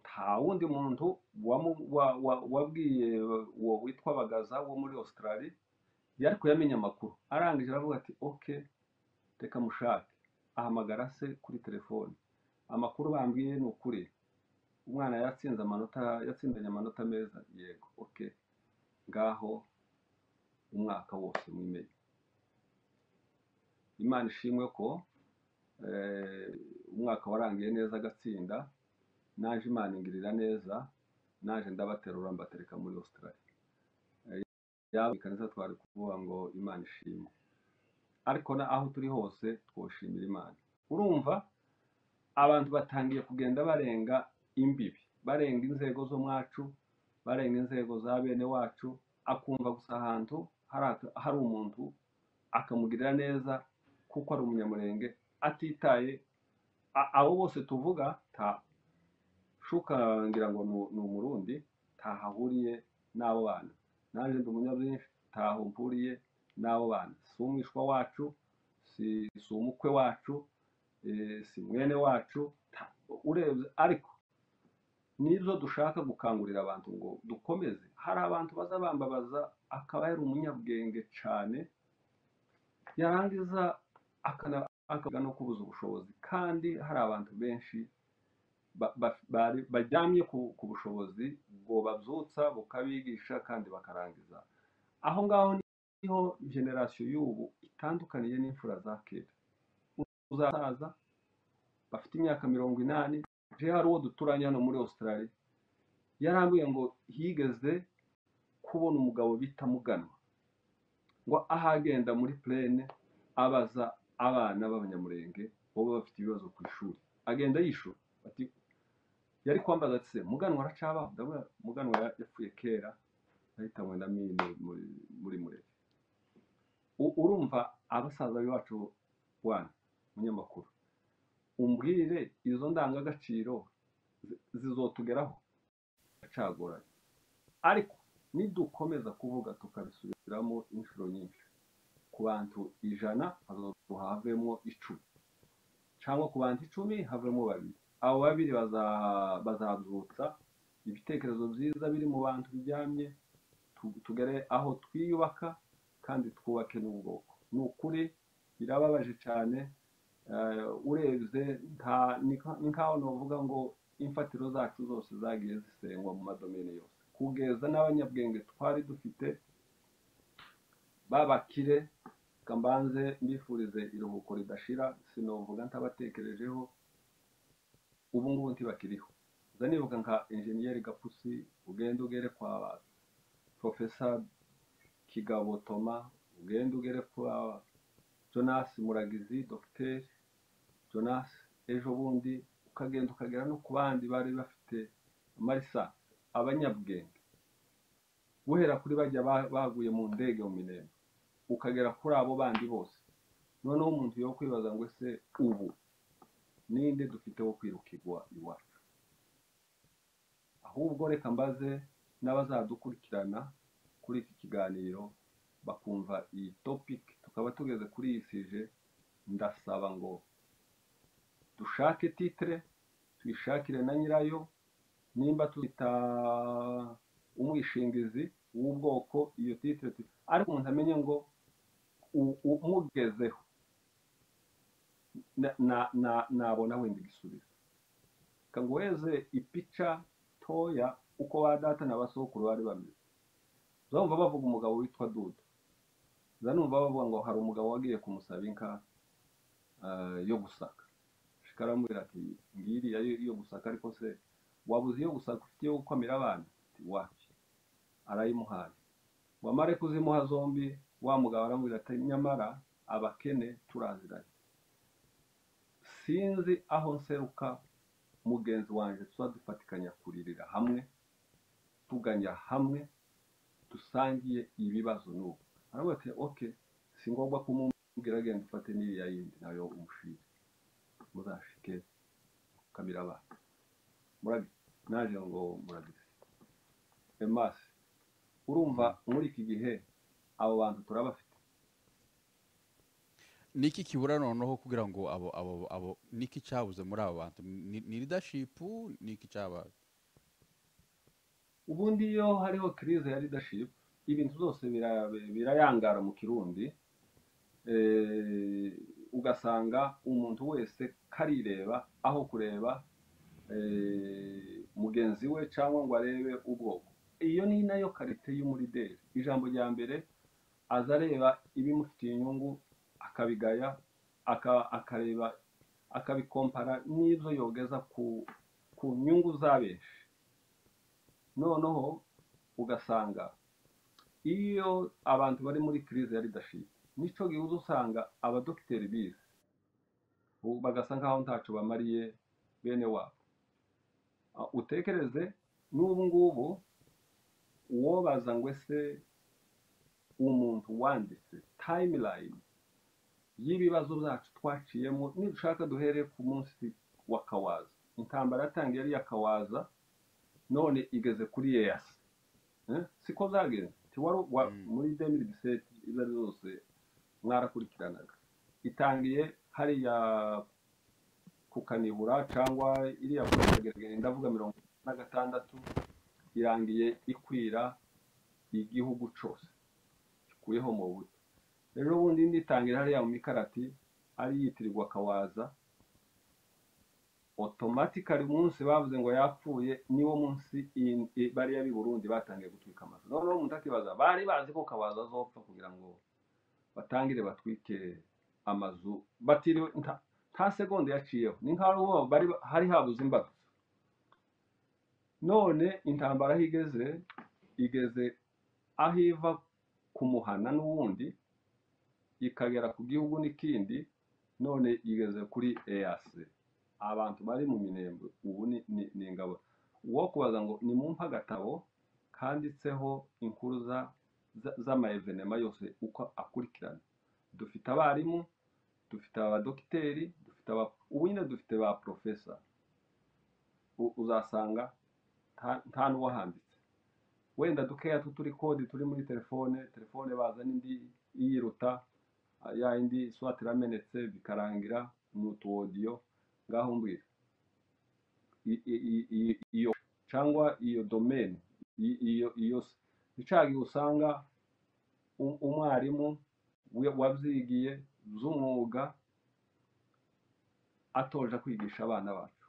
nta wundi muntu wamu- wa- wa- wabwiye uwo witwa bagaza wo muri australia yari kuyamenya amakuru arangije aravuga ati ok reka mushake ahamagara se kuri telefoni amakuru bambwiye ni ukuri umwana yatsinze amanota yatsindanye amanota meza yego oke ngaho umwaka wose mwimenye imana ishimwe ko eh, umwaka warangiye neza agatsinda naje imana ingirira neza naje ndabaterura mbatereka muri australia Eh, yabika neza twari kuvuga ngo imana ishimwe ariko na aho turi hose twoshimira imana urumva abantu batangiye kugenda barenga imbibi barenga inzego zo mwacu barenga inzego za bene wacu akumva gusa ahantu hari aka- hari umuntu akamugirira neza kuko ari umunyamurenge atitaye a- abo bose tuvuga ta shukangira ngo ni u- ni umurundi tahahuriye n'abo bana nanjye ndi umunyabwinshi ntaho mpuriye n'abo bana si umwishwa wacu si si umukwe wacu eh, si mwene wacu ta- urebye ariko nizo dushaka gukangurira abantu ngo dukomeze hari abantu baza bambabaza akaba yari umunyabwenge cyane yarangiza akana- akavuga no kubuza ubushobozi kandi hari abantu benshi ba- ba- bari- bajyamye ku ku bushobozi bwobabyutsa bukabigisha kandi bakarangiza aho ngaho niho generasiyo y'ubu itandukaniye n'imfura za kera uzasaza bafite imyaka mirongo inani je hari uwo duturanye hano muri australia yarambwiye ngo higeze kubona umugabo bita muganwa ngo ahagenda muri plene abaza abana b'abanyamurenge baba bafite ibibazo ku ishuri agenda yishura bati yari kwambaza ati se muganwa aracabaho ndabona muganwa ya- yapfuye kera ahitanywe na mine muri muri murere U- urumva abasaza bacu wana munyamakuru umbwire izo ndangagaciro zi- zizotugeraho acagoranye ariko nidukomeza kuvuga tukabisubiramo inshuro nyinshi ku bantu ijana hazosohoka havemo icumi cyangwa ku bantu icumi havemo babiri abo babiri baza- bazabyutsa ibitekerezo byiza biri mu bantu bijyamye tu- tugere aho twiyubaka kandi twubake n'ubwoko ni ukuri birababaje cyane eh, urebye nta- ni nka- ni nkaho navuga ngo imfatiro zacu zose zagiye zisengwa mu madomene yose kugeza n'abanyabwenge twari dufite babakire reka mbanze mbifurize iruhuko ridashira sinovuga ntabatekerejeho ubu ngubu ntibakiriho nza nibuka nka enjeniyeri gapusi ugenda ugere kwa profesa kigabo toma ugenda ugere kwa jonas muragizi dogiteri jonas ejo bundi ukagenda ukagera no ku bandi bari bafite marisa abanyabwenge guhera kuri bajya ba- baguye mu ndege mu minembwe ukagera kuri abo bandi bose noneho umuntu yo kwibaza ngo ese ubu ninde dufite wo kwirukirwa iwacu ahubwo reka mbaze n'abazadukurikirana kuri iki kiganiro bakumva iyi topic tukaba tugeze kuri iyi sije ndasaba ngo dushake titire tuyishakire na nyirayo nimba tuyita umwishingizi w'ubwoko iyo titire tu- ariko umuntu amenye ngo u- umugezeho na- na- na- nabona wenda igisubizo reka ngo weze ipica toya uko ba data na basokuru bari bameze uzumva bavuga umugabo witwa dudu zanumva bavuga ngo hari umugabo wagiye kumusaba inka eh, yo gusaka shika aramubwira ati ngiriya yo yo gusaka ariko se wabuze iyo gusaka ufite yo gukomera abana ati wapi arayimuhaye wamare kuzimuha zombi wa mugabo aramubwira ati nyamara abakene turaziranye sinzi aho nseruka mugenzi wanjye tuba dufatikanya kuririra hamwe tuganya hamwe dusangiye ibibazo n'ubu aravuga ati oke si ngombwa kumubwira agenda ufate n'iriya yindi nayo umushire muzashike kamira abana murabi naje ngo murabizi emasi urumva muri iki gihe abo bantu turabafite ni iki kibura noneho kugira ngo abo abo abo ni iki cyabuze muri abo bantu ni ni leadership ni iki cyabaye ubundi iyo hariho kirize ya leadership ibintu byose bira- birayangara mu kirundi eh, ugasanga umuntu wese karireba aho kureba eh, mugenzi we cyangwa ngo arebe ubwoko iyo ni nayo karite y'umurideri ijambo rya mbere aza areba ibimufitiye inyungu akabigaya aka- akareba akabikompara n'ibyo yogeza ku ku nyungu z'abenshi noneho ugasanga iyo abantu bari muri kirize ya leadership nicyo gihuza usanga abadogiteri bize ubu bagasa nk'aho ntacyo bamariye bene wabo Ah, utekereze n'ubu ngubu uwobaza ngo ese umuntu wanditse timeline y'ibibazo byacu twaciyemo nidushaka duhere ku munsi wa kawaza intambara yatangiye ari iya kawaza none igeze kuri yeyasi Eh, siko byagenze tiwari wa- Mm. muri demiri diseti izo ari zo zose mwarakurikiranaga itangiye hariya kukanibura cyangwa iriya kugerageza ndavuga mirongo itatu na gatandatu irangiye ikwira igihugu cyose ikuyeho mu buto rero ubundi nditangira hariya mu mikarati ari yitirirwa kawaza otomatikari umunsi bavuze ngo yapfuye niwo munsi in- i- bariya b'i burundi batangiye gutwika amazu noneho umuntu akibaza bari bazi ko kawaza azopfa kugira ngo batangire batwike amazu batiriwe nta, nta segonda yaciyeho ni nkaho ari uwo bari ba- hari habuze imbaga none intambara aho igeze igeze aho iva kumuhana n'uwundi ikagera ku gihugu n'ikindi none igeze kuri eyase abantu bari mu minembwe ubu ni, ni, ni ingabo uwo kubaza ngo ni mumpa agatabo kanditseho inkuru za- za- z'amaevenema yose uko akurikirana dufite abarimu dufite abadogiteri dufite aba ubu nyine dufite ba porofesa U- uzasanga nta- nta n'uwahanditse wenda dukeya tuturi kode turi muri telefone telefone baza n'indi iyiruta ah, ya yindi swat iramenetse bikarangira ni utuwodiyo ngaho mbwira I- i- i- i- iyo cyangwa iyo domain i- iyo iyo icagi usanga u- umwarimu wi- wabyigiye z'umwuga atoje kwigisha abana bacu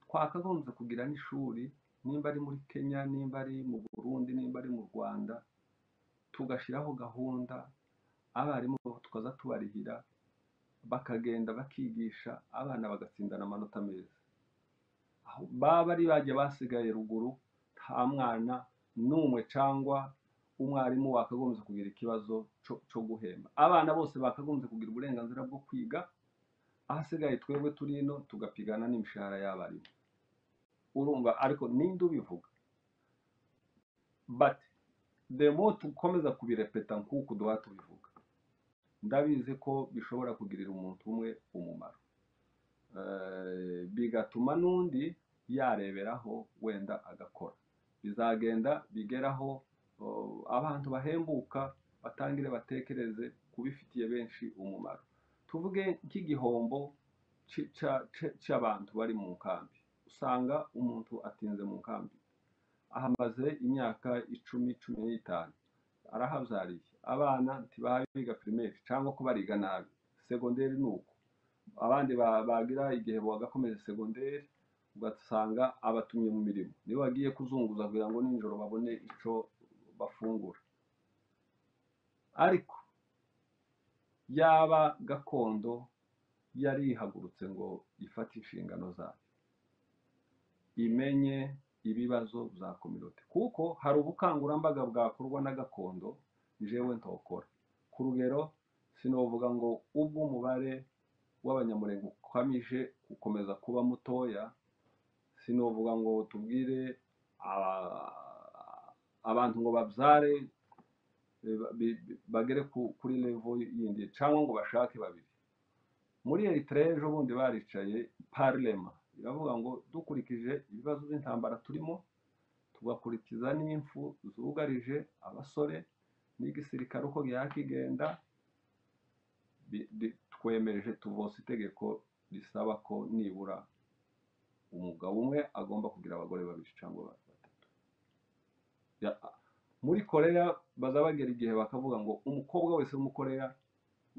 twakagombye kugira n'ishuri nimba ari muri kenya nimba ari mu burundi nimba ari mu rwanda tugashyiraho gahunda abarimu tukaza tubarihira bakagenda bakigisha abana bagatsindana amanota meza aho baba ari bajya basigaye ruguru nta mwana n'umwe cyangwa umwarimu wakagombye kugira ikibazo cyo cyo guhemba abana bose bakagombye kugira uburenganzira bwo kwiga ahasigaye twebwe turi ino tugapigana n'imishahara y'abarimu urumva ariko ninde ubivuga but the more dukomeza kubirepeta nk'uku duha tubivuga ndabizi ko bishobora kugirira umuntu umwe umumaro Eh, bigatuma n'undi yareberaho wenda agakora bizagenda bigeraho oh, abantu bahembuka batangire batekereze kubifitiye benshi umumaro tuvuge nk'igihombo ci- ca- ca- cy'abantu bari mu nkambi usanga umuntu atinze mu nkambi ahamaze imyaka icumi cumi n'itanu arahabyariye abana ntibahabe biga pirimeri cyangwa ko bariga nabi segonderi ni uko abandi ba- bagira igihe bagakomeje segonderi ugasanga abatumye mu mirimo niba bagiye kuzunguza kugira ngo nijoro babone icyo bafungura ariko yaba gakondo yari ihagurutse ngo ifate inshingano zayo imenye ibibazo bya kominote kuko hari ubukangurambaga bwakorwa na gakondo jewe ntokora ku rugero sinovuga ngo ubwo umubare w'abanyamurenge ukomeje gukomeza kuba mutoya sinovuga ngo tubwire aba- abantu ngo babyare e, ba- bi- bi- bagere ku- kuri levo yindi cyangwa ngo bashake babiri muri Eritrea ejo bundi baricaye parlema iravuga ngo dukurikije ibibazo by'intambara turimo tugakurikiza n'imfu zugarije abasore n'igisirikare uko yakigenda bi- bi- twemeje tuvose itegeko risaba ko nibura umugabo umwe agomba kugira abagore babiri cyangwa batatu Ya- muri korea baza bagera igihe bakavuga ngo umukobwa wese w'umukorea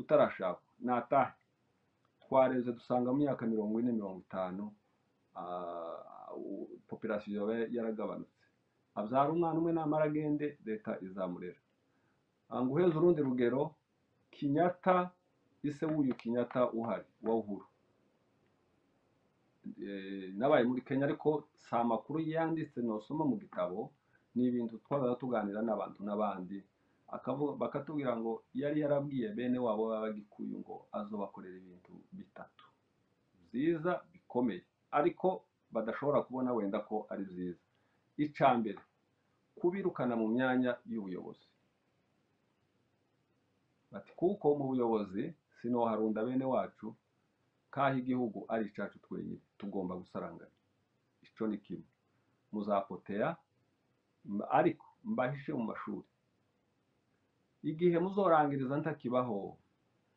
utarashakwa natahe twareze dusanga mu myaka mirongo ine mirongo itanu ah, popirasiyo yaba yaragabanutse abyara umwana umwe namara agende leta izamurera Ah, nguheze urundi rugero kinyata ise w'uyu kinyata uhari wa uhuru Eh, nabaye muri kenya ariko si amakuru yanditse nosoma mu gitabo ni ibintu twabaga tuganira n'abantu n'abandi akavu- bakatubwira ngo yari yarabwiye bene wabo b'abagikuyu ngo azobakorera ibintu bitatu byiza bikomeye ariko badashobora kubona wenda ko ari byiza icya mbere kubirukana mu myanya y'ubuyobozi bati kuko mu buyobozi sinoharunda bene wacu kaho igihugu ari icyacu twenyine tugomba gusaranganya icyo ni kimwe muzapoteya mba- ariko mbahishe mu mashuri igihe muzorangiriza ntakibaho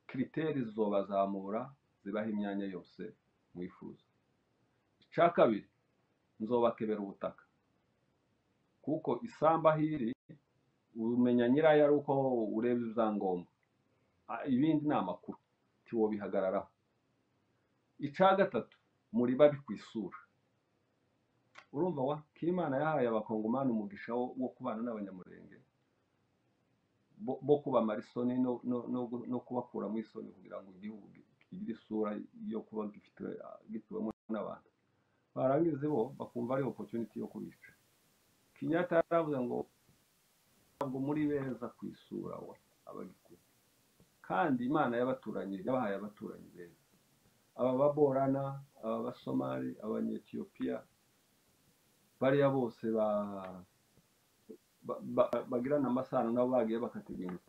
kiriteri zizobazamura zibaha imyanya yose mwifuza icya kabiri nzobakebera ubutaka kuko isamba hiri umenya nyirayo ari uko ureba ibyangombwa Ah, ibindi ni amakuru ntiwobihagararaho icya gatatu muri babi ku isura urumva wa kimana yahaye abakongomani umugisha wo wo kubana n'abanyamurenge bo bo kubamara isoni no no- no gu- no kubakuramo isoni kugira ngo igihugu gi- kigire isura yo kuba gifite ah, gituwemo n'abantu barangiza bo bakumva ari opportunity yo kubica kinyata yaravuze ngo ntabwo muri beza ku isura wa abagikuyu kandi imana y'abaturanyi yabahaye abaturanyi beza aba baborana aba basomali abanyetiyopiya bariya bose ba ba- ba- bagirana amasano nabo bagiye bakateganya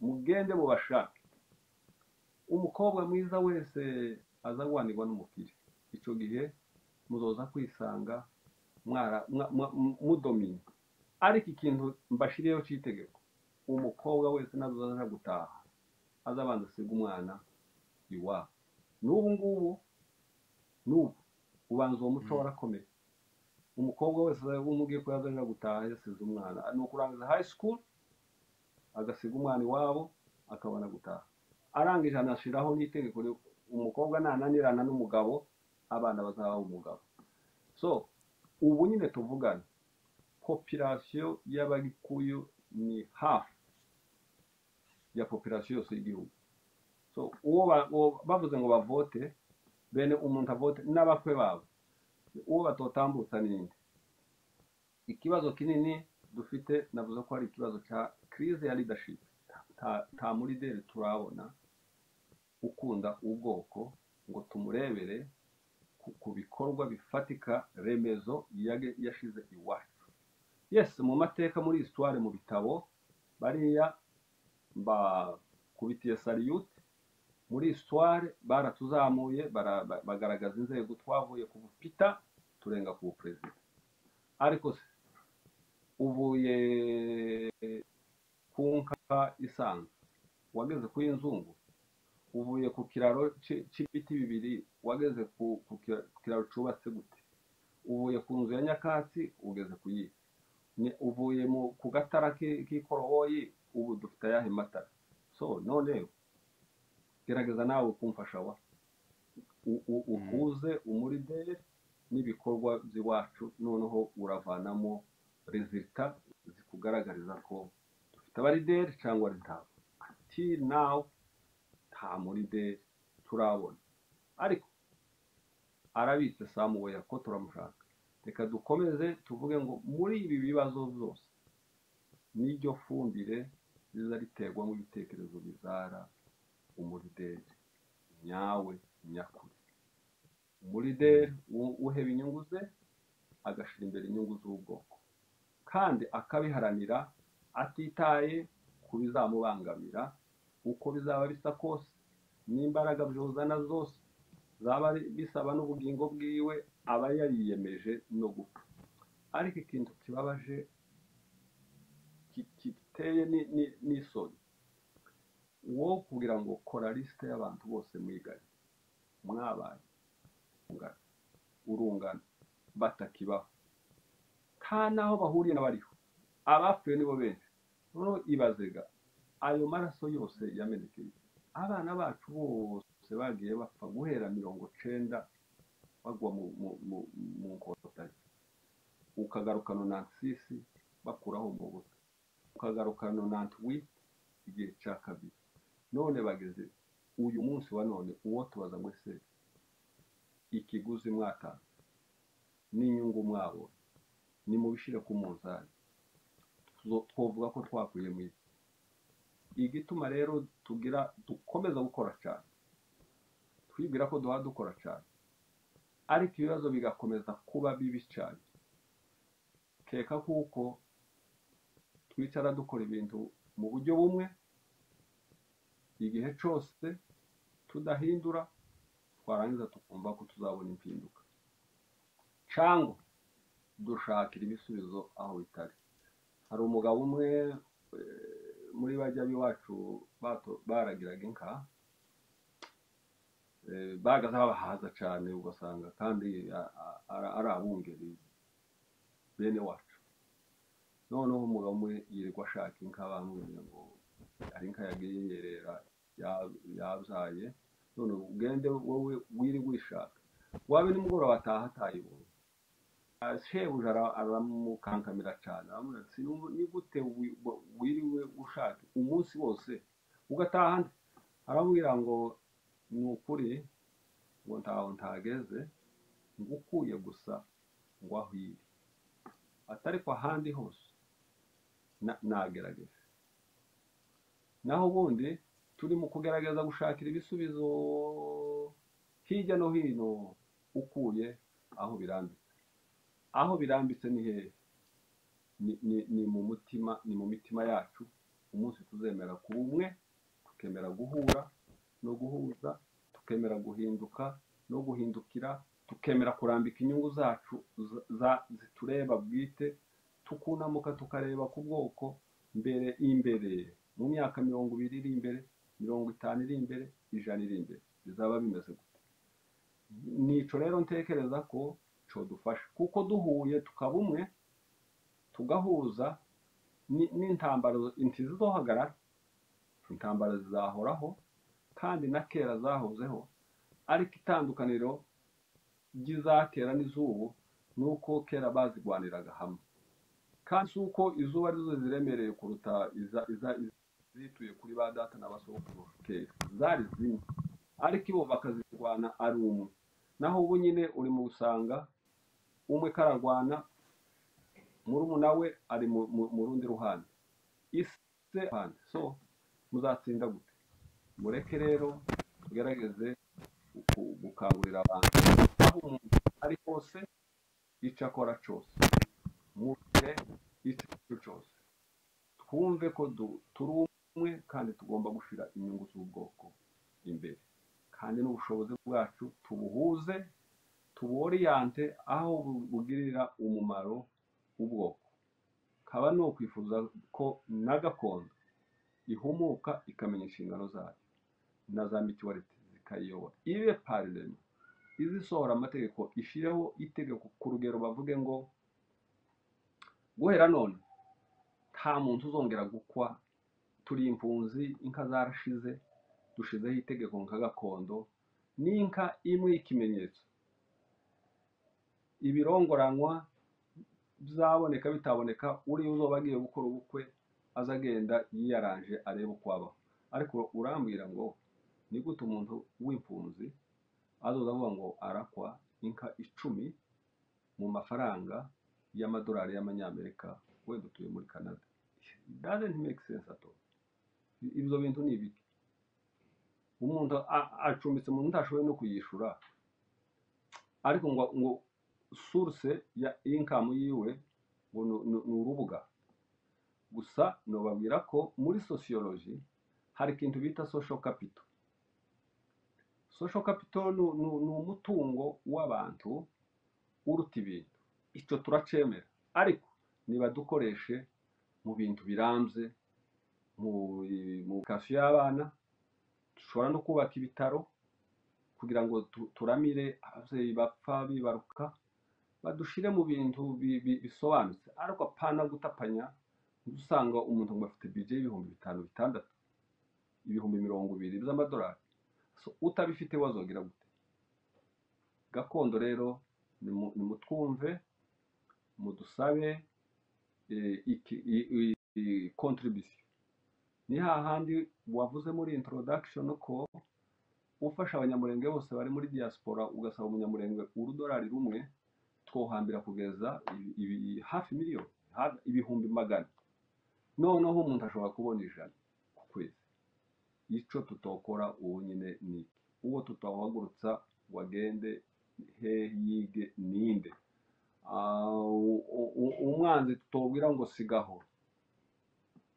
mugende mubashake umukobwa mwiza wese aza guhanirwa n'umupira icyo gihe muzoza kwisanga mwara- mwa- mwa- mu- mudomine ariko ikintu mbashiriyeho cy'itegeko umukobwa wese nazaza gutaha azabanza asiga umwana iwabo n'ubu ngubu n'ubu ubanza uwo muco Mm. warakomeye umukobwa wese umubwiye ko yazaja gutaha yasize umwana ni ukurangiza high school agasiga umwana iwabo akabona gutaha arangije anashyiraho n'itegeko ryo- umukobwa nananirana n'umugabo abana bazaba umugabo so ubu nyine tuvugana popirasiyo y'abagikuyu ni hafi ya popirasiyo yose y'igihugu so uwo ba- uwo bavuze ngo bavote bene umuntu avote n'abakwe babo uwo batotambutsa ninde ikibazo kinini dufite navuze ko ari ikibazo cya crise ya leadership nta nta murideri turabona ukunda ubwoko ngo tumurebere ku, ku bikorwa bifatika remezo yage- yashize iwacu yes mu mateka muri histoire mu bitabo bariya ba kubitiye saliyute muri histoire baratuzamuye bara- ba- bagaragaza inzego twavuye ku bupita turenga ku buperezida ariko se uvuye ku nka isanzwe wageze ku y'inzungu uvuye ku kiraro ci- cy'ibiti bibiri wageze ku ku kira- ku kiraro cyubatse gute uvuye ku nzu ya nyakatsi ugeze ku yihe Ni- uvuye mu ku gatara ki- k'ikoroboyi ubu dufite ayahe matara so none gerageza nawe kumfasha wa u- u- ukuze umurideri n'ibikorwa by'iwacu noneho uravanamo rezita zikugaragariza ko dufite abarideri cyangwa ari ntabo until now nta murideri turabona ariko arabitse samuweya ko turamushaka reka dukomeze tuvuge ngo muri ibi bibazo byose niryo fumbire riza riterwamo ibitekerezo bizara umurideri nyawe nyakuri umurideri u- uheba inyungu ze agashyira imbere inyungu z'ubwoko kandi akabiharanira atitaye ku bizamubangamira uko bizaba bisa kose n'imbaraga byuzana zose zaba ari- bisaba n'ubugingo bwiwe aba yariyemeje no gupfa ariko ikintu kibabaje ki- giteye ni- ni- n'isoni wo kugira ngo kora lisite y'abantu bose mwiganye mwabaye urungano urungano batakibaho nta n'aho bahuriye n'abariho abapfuye nibo benshi noneho ibazega ayo maraso yose yamenekeye abana bacu bose bagiye bapfa guhera mirongo cenda bagwa mu mu mu mu nkotanyi ukagarukana onantisisi bakuraho umubuto ukagarukana onantiwiti igihe cya kabiri none bageze uyu munsi wa none uwo tubaza ngo ese ikiguzi mwatanze n'inyungu mwabonye nimubishyire ku munzani tuzo- twavuga ko twakuye mu isi igituma rero tugira dukomeza gukora cyane twibwira ko duha dukora cyane ariko ibibazo bigakomeza kuba bibi cyane keka kuko twicara dukora ibintu mu buryo bumwe igihe cyose tudahindura twarangiza tukumva ko tuzabona impinduka cyangwa dushakira ibisubizo aho bitari hari umugabo umwe eh, muri bajya b'iwacu bato- baragiraga inka eh, bahagaze babahaza cyane ugasanga kandi a- a- ara- ari abungeri bene wacu noneho umugabo umwe yirirwa ashaka inka bamwiriye ngo hari inka yagiye yerera ya- yabyaye none ugende wowe wirirwa uyishaka waba nimugoroba ataha atayibonye Ah, shebuja ara- aramukankamira cyane aramubwira ati "Sinumva- ni gute wi- wa- wiriwe ushaka umunsi wose ugataha nde aramubwira ngo ni ukuri ngo ntaho ntageze ngukuye gusa ngo aho iri atari ko ahandi hose na- nagerageza naho ubundi turi mu kugerageza gushakira ibisubizo hirya no hino ukuye aho birambitse aho birambitse ni hehe ni, ni, ni mu mutima ni mu mitima yacu umunsi tuzemera kuba umwe tukemera guhura no guhuza tukemera guhinduka no guhindukira tukemera kurambika inyungu zacu za- za, zitureba bwite tukunamuka tukareba ku bwoko mbere imbere mu myaka mirongo ibiri iri imbere mirongo itanu iri imbere ijana iri imbere bizaba bimeze gute nico rero ntekereza ko codufasha kuko duhuye tukaba umwe tugahuza ni- n'intambara ntizizohagarara intambara zizahoraho kandi na kera zahozeho ariko itandukaniro ry'izakera n'izubu ni uko kera bazigwaniraga hamwe kandi si uko izuba ari zo ziremereye kuruta iza- iza- izituye kuri ba data na basokuru kera zari zimwe ariko ibo bakazirwana ari umwe naho ubu nyine uri mu gusanga umwe kararwana murumuna we ari mu mu- mu rundi ruhande isi se ruhande so muzatsinda gute mureke rero tugerageze ku- gukangurira abantu aho umuntu ari hose icyo akora cyose mu gihe icyo aricyo cyose twumve ko du- turi umwe kandi tugomba gushyira inyungu z'ubwoko imbere kandi n'ubushobozi bwacu tubuhuze tuboriyante aho bu- bugirira umumaro ubwoko kaba ni ukwifuza ko na gakondo ihumuka ikamenya inshingano zayo na za mituwariti zikayiyobora ibe pararema izisohora amategeko ishyireho itegeko ku rugero bavuge ngo guhera none nta muntu uzongera gukwa turi impunzi inka zarashize dushizeho itegeko nka gakondo n'inka imwe y'ikimenyetso ibirongoranwa byaboneka bitaboneka uriya uzoba agiye gukora ubukwe aza agenda yiyaranje arebe uko abaho ariko urambwira ngo ni gute umuntu w'impunzi azoza avuga ngo arakwa inka icumi mu mafaranga y'amadolari y'amanyamerika wenda utuye muri canada It doesn't make sense at all ibyo bintu ni ibiki umuntu a- acumbitse umuntu utashoboye no kuyishyura ariko ngo ngo source ya income yiwe ngo ni- ni ni urubuga gusa nobabwira ko muri sociology hari ikintu bita social capital social capital ni ni- ni umutungo w'abantu uruta ibintu icyo turacemera ariko niba dukoreshe mu bintu birambye mu mu kafi y'abana dushobora no kubaka ibitaro kugira ngo tu- turamire ababyeyi bapfa bibaruka badushire mu bintu bi- bi- bisobanutse ariko apana gutapanya usanga umuntu ngo afite bije y'ibihumbi bitanu bitandatu ibihumbi mirongo ibiri by'amadolari so utabifite wazogira gute gakondo rero nimutwumve mudusabe eh, iki- i- i- i- contribution ni hahandi wavuze muri introduction ko ufasha abanyamurenge bose bari muri diaspora ugasaba umunyamurenge urudolari rumwe twohambira kugeza ibi- ibi- hafi miliyoni ha- ibihumbi magana noneho umuntu ashobora kubona ijana ku kwezi icyo tutokora ubu nyine ni iki? uwo tutawuhagurutsa wagende he yige ninde Ah, u- u- u- umwanzi tutobwira ngo sigaho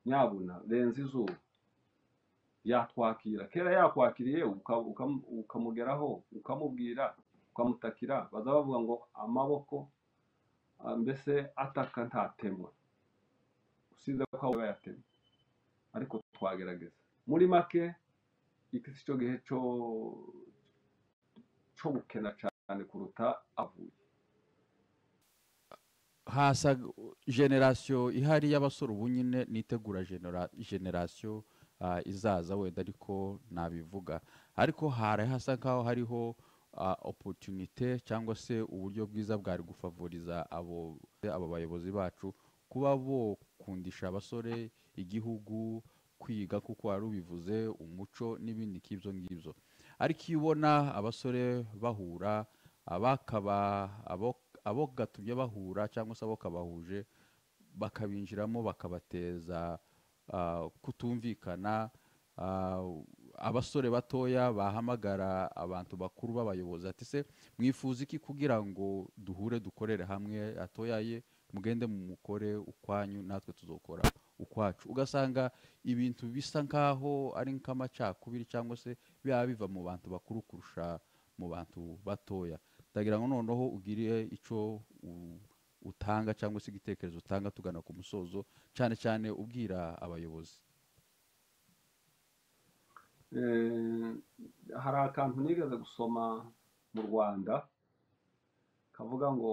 nyabuna renza izuba yatwakira kera yakwakiriye uka- ukam- ukamugeraho ukamubwira ukamutakira baza bavuga ngo amaboko ah, mbese ataka ntatemwa usize ko aba yatemwe ariko twagerageza muri make iki si cyo gihe cyo cyo gukena cyane kuruta avuye hasa generasiyo ihari y'abasore ubu nyine nitegura genera- generasiyo ah, izaza wenda ariko nabivuga ariko hari hasa nk'aho hariho opotunite cyangwa se uburyo bwiza bwari gufavoriza abo abo bayobozi bacu kuba bokundisha abasore igihugu kwiga kuko wari ubivuze umuco n'ibindi nk'ibyo ngibyo ariko iyo ubona abasore bahura abakaba abo abo gatumye bahura cyangwa se abo kabahuje bakabinjiramo bakabateza ah, kutumvikana ah, abasore batoya bahamagara abantu bakuru b'abayobozi ati se mwifuza iki kugira ngo duhure dukorere hamwe atoyaye mugende mukore ukwanyu natwe tuzokora ukwacu ugasanga ibintu bisa nk'aho ari nk'amacakubiri cyangwa se biba biva mu bantu bakuru kurusha mu bantu batoya ndagira ngo noneho ugire icyo u- utanga cyangwa se igitekerezo utanga tugana ku musozo cyane cyane ubwira abayobozi Eh, hari akantu nigeze gusoma mu rwanda kavuga ngo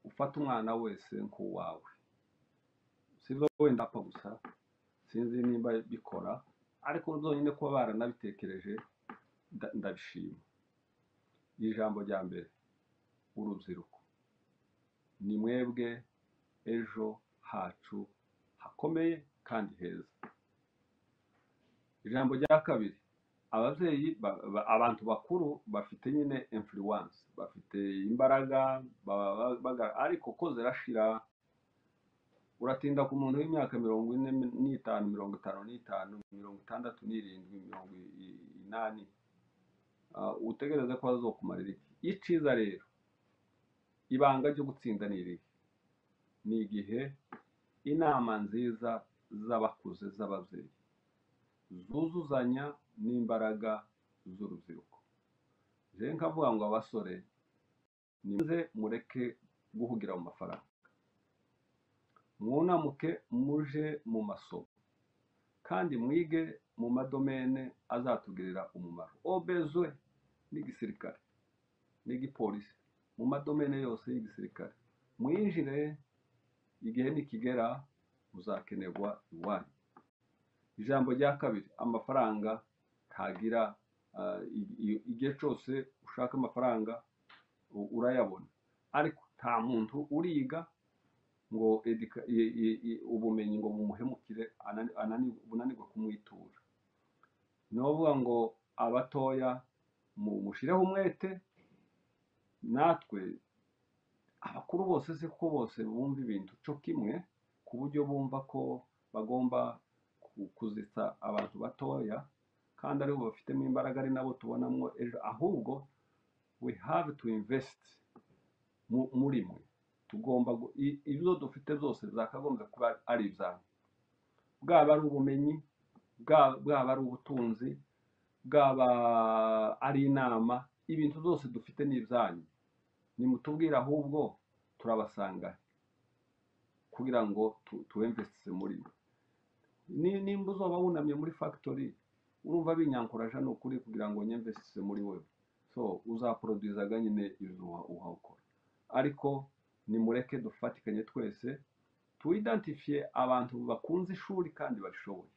ufate umwana wese nk'uwawe sibyo wenda apfa gusa sinzi nimba bikora ariko zonyine kuba baranabitekereje nda- ndabishima ijambo rya mbere urubyiruko ni mwebwe ejo hacu hakomeye kandi heza ijambo rya kabiri ababyeyi ba- ba- abantu bakuru bafite nyine influence bafite imbaraga baba ba- baga- ariko ko zirashira uratinda ku muntu w'imyaka mirongo ine n'itanu mirongo itanu n'itanu mirongo itandatu n'irindwi mirongo i- i- inani ah, utegereze ko azokumarira iki icyiza rero ibanga ryo gutsinda ni irihe ni igihe inama nziza z'abakuze z'ababyeyi zuzuzanya n'imbaraga z'urubyiruko rero nkavuga ngo abasore nimuze mureke guhugira mu mafaranga mwunamuke muje mu masomo kandi mwige mu madomene azatugirira umumaro obezwe n'igisirikare n'igipolisi mu madomene yose y'igisirikare mwinjire igihe nikigera muzakenerwa iwanyu ijambo rya kabiri amafaranga ntagira ah, i- i- igihe cyose ushaka amafaranga u- urayabona ariko nta muntu uriga ngo educa- i- i- i- ubumenyi ngo bumuhemukire anani- anani- bunanirwe kumwitura ni ukuvuga ngo abatoya mu- mushireho umwete natwe abakuru bose se ko bose bumva ibintu cyo kimwe ku buryo bumva ko bagomba ku- kuzitsa abantu batoya kandi aribo bafitemo imbaraga ari nabo tubonamo ejo ahubwo we have to invest mu- muri mwe tugomba gu- i- ibyo dufite byose byakagombye kuba ari ibyanyu bwaba ari ubumenyi bwa- bwaba ari ubutunzi bwaba ari inama ibintu byose dufite ni ibyanyu nimutubwire ahubwo turabasanga kugira ngo tu- tuwemvesitise muri mwe Ni- nimba uzaba wunamye muri factory urumva binyankuraje ni ukuri kugira ngo nyemvesitise muri wowe so uzaporoduzaga nyine ibintu uha- uhakora ariko nimureke dufatikanye twese tuwidantifiye abantu bakunze ishuri kandi bashoboye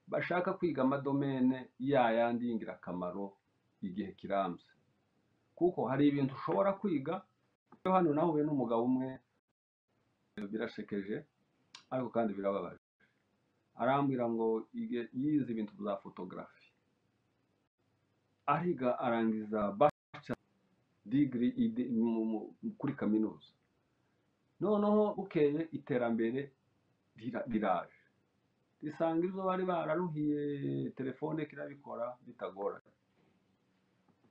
bashaka kwiga amadomene yayandi y'ingirakamaro igihe kirambye kuko hari ibintu ushobora kwiga hano nahuye n'umugabo umwe birashekeje ariko kandi birababaje arambwira ngo yige- yize ibintu bya fotogarafi ariga arangiza baca digiri ide- mu- mu- kuri kaminuza noneho bukeye iterambere rira- riraje risanga ibyo bari bararuhiye telefone kirabikora bitagoranye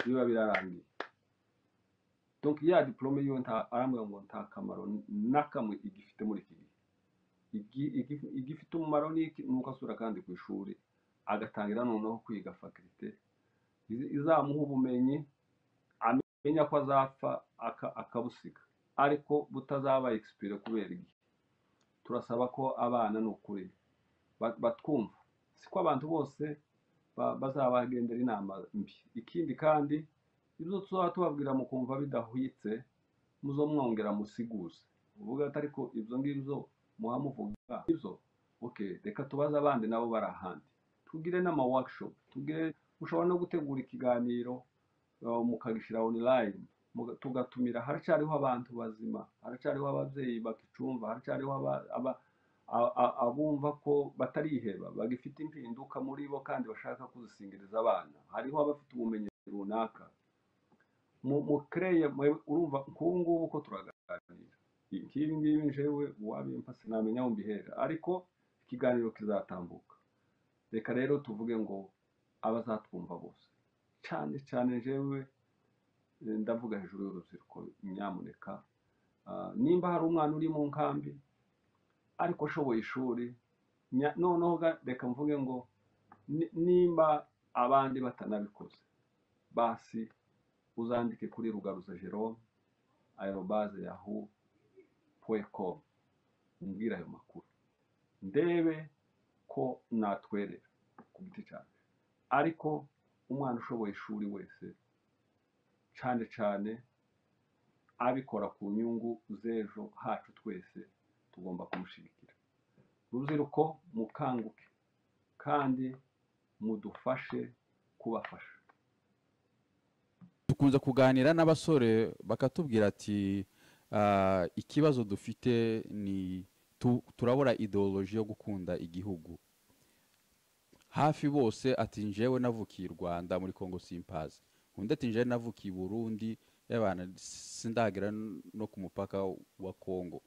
biba birarangiye donc ya diplome yiwe nta- arambwira ngo nta kamaro n'akamwe igifite muri iki gihe Igi- igi- igifite umumaro ni iki? ni uko asubira kandi ku ishuri agatangira noneho kwiga fakirite izi- izamuha ubumenyi amenya ko azapfa aka- akabusiga ariko butazaba expire kubera igihe turasaba ko abana ni ukuri ba- batwumva siko abantu bose ba- bazabagendera inama mbi ikindi kandi ibyo tuzaba tubabwira mukumva bidahwitse muzo mwongera musiguze uvuga ati ariko ibyo ngibyo muhamuvuga ibyo ok reka tubaze abandi nabo bari ahandi tugire n'ama workshop tugire mushobora no gutegura ikiganiro uh, mukagishyira online muga- tugatumira haracyariho abantu bazima haracyariho ababyeyi bakicumva haracyariho aba- aba- a- a- abumva ko batariheba bagifite impinduka muri bo kandi bashaka kuzisingiriza abana hariho abafite ubumenyi runaka mu mu kireye mwe- urumva nk'ubu ngubu ko turaganira nk'ibi ngibi njewe uwabimpa sinamenya aho mbihera ariko ikiganiro kizatambuka reka rero tuvuge ngo abazatwumva bose cyane cyane njewe eh, ndavuga hejuru y'urubyiruko nyamuneka Ah, nimba hari umwana uri mu nkambi ariko ashoboye ishuri nya- noneho ga- reka mvuge ngo ni- nimba abandi batanabikoze basi uzandike kuri rugaruza jerome aerobaze yahu com umbwire ayo makuru ndebe ko natwerera ku giti cyanjye ariko umwana ushoboye ishuri wese cyane cyane abikora ku nyungu z'ejo hacu twese tugomba kumushyigikira urubyiruko mukanguke kandi mudufashe kubafasha dukunze kuganira n'abasore bakatubwira ati "Ah, ikibazo dufite ni tu- turabura ideoloji yo gukunda igihugu hafi bose ati njyewe navukiye i rwanda muri congo simpazi undi ati njyewe navukiye i burundi y'abana sindagera no ku mupaka wa congo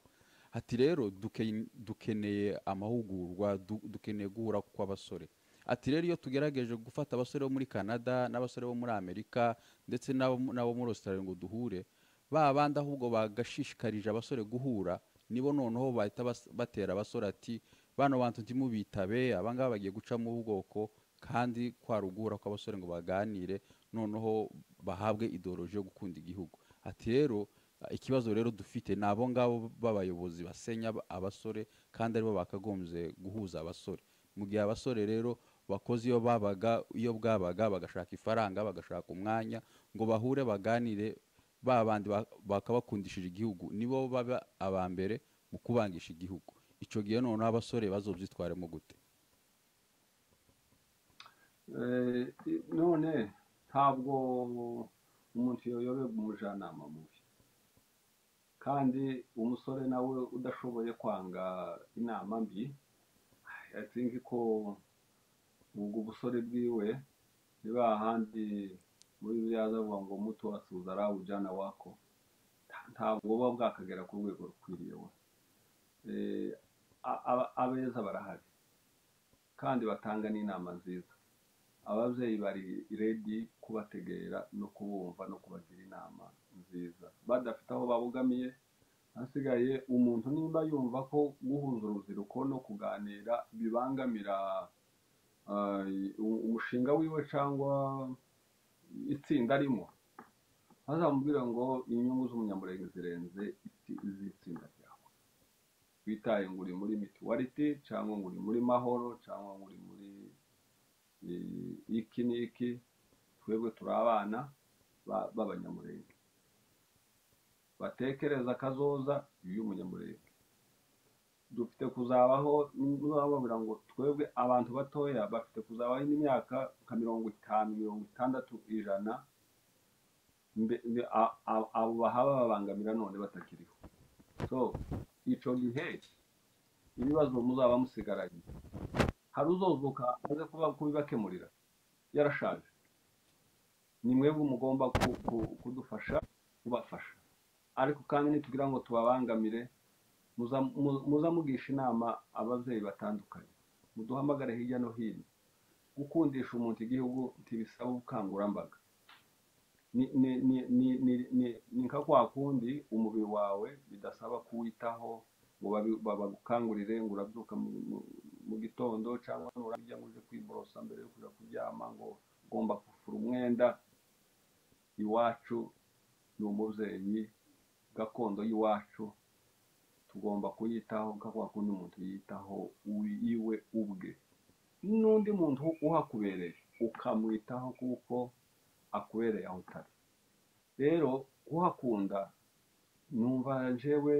ati rero duke- dukeneye amahugurwa du- dukeneye guhura kw'abasore ati rero iyo tugerageje gufata abasore bo muri canada n'abasore bo muri amerika ndetse n'abo n'abo muri australia ngo duhure ba bandi ahubwo bagashishikarije abasore guhura nibo noneho bahita bas- batera abasore ati bano bantu ntimubitabe abangaba bagiye gucamo ubwoko kandi kwaruguhura kw'abasore ngo baganire noneho bahabwe ideoloji yo gukunda igihugu ati rero eh, ikibazo rero dufite ni abo ngabo b'abayobozi basenya ab- abasore kandi aribo bakagombye guhuza abasore mu gihe abasore rero bakoze iyo babaga iyo bwabaga bagashaka ifaranga bagashaka umwanya ngo bahure baganire ba bandi ba- bakabakundishije igihugu nibo baba aba mbere mu kubangisha igihugu icyo gihe noneho abasore bazobyitwaremo gute Eh, i- none ntabwo umuntu yoyoberwa umujyanama mubi kandi umusore nawe udashoboye kwanga inama mbi I think ko ubwo busore bwiwe ni hahandi muri biriya avuga ngo muto wasuhuza ari ujyana wako nta- ntabwo buba bwakagera ku rwego rukwiriye we Eh, a- a- abeza barahari kandi batanga n'inama nziza ababyeyi bari redi kubategera no kubumva no kubagira inama nziza badafite aho babogamiye hasigaye umuntu nimba yumva ko guhuza urubyiruko no kuganira bibangamira ah, u- umushinga wiwe cyangwa itsinda arimo bazamubwira ngo inyungu z'umunyamurenge zirenze iti- iz'itsinda ryawe bitaye ngo uri muri mituwariti cyangwa ngo uri muri mahoro cyangwa ngo uri muri eh, iki n'iki twebwe turi abana ba- b'abanyamurenge batekereza kazoza y'umunyamurenge dufite kuzabaho bababwira ngo twebwe abantu batoya bafite kuzabaho n'imyaka nka mirongo itanu mirongo itandatu ijana mbe- mbe- a- a- abo bahaba babangamira none batakiriho so icyo gihe ibibazo muzaba musigaranye hari uzozuka aze kuba- kubibakemurira yarashaje ni mwebwe mugomba ku- ku- kudufasha kubafasha ariko kandi nitugira ngo tubabangamire muza mu- muza mugisha inama ababyeyi batandukanye muduhamagare hirya no hino gukundisha umuntu igihugu ntibisaba ubukangurambaga ni ni ni ni ni- ni- ni nka kwa kundi umubiri wawe bidasaba kuwitaho ngo babi- babagukangurire ngo urabyuka mu mu- mu gitondo cyangwa nurarya ngo uje kwiborosa mbere yo kujya kuryama ngo ugomba kufura umwenda iwacu ni umubyeyi gakondo y'iwacu tugomba kuyitaho nka kwa kundi umuntu yitaho uwi- iwe ubwe n'undi muntu uhakubereye ukamwitaho kuko akubereye aho utari rero kuhakunda numva jewe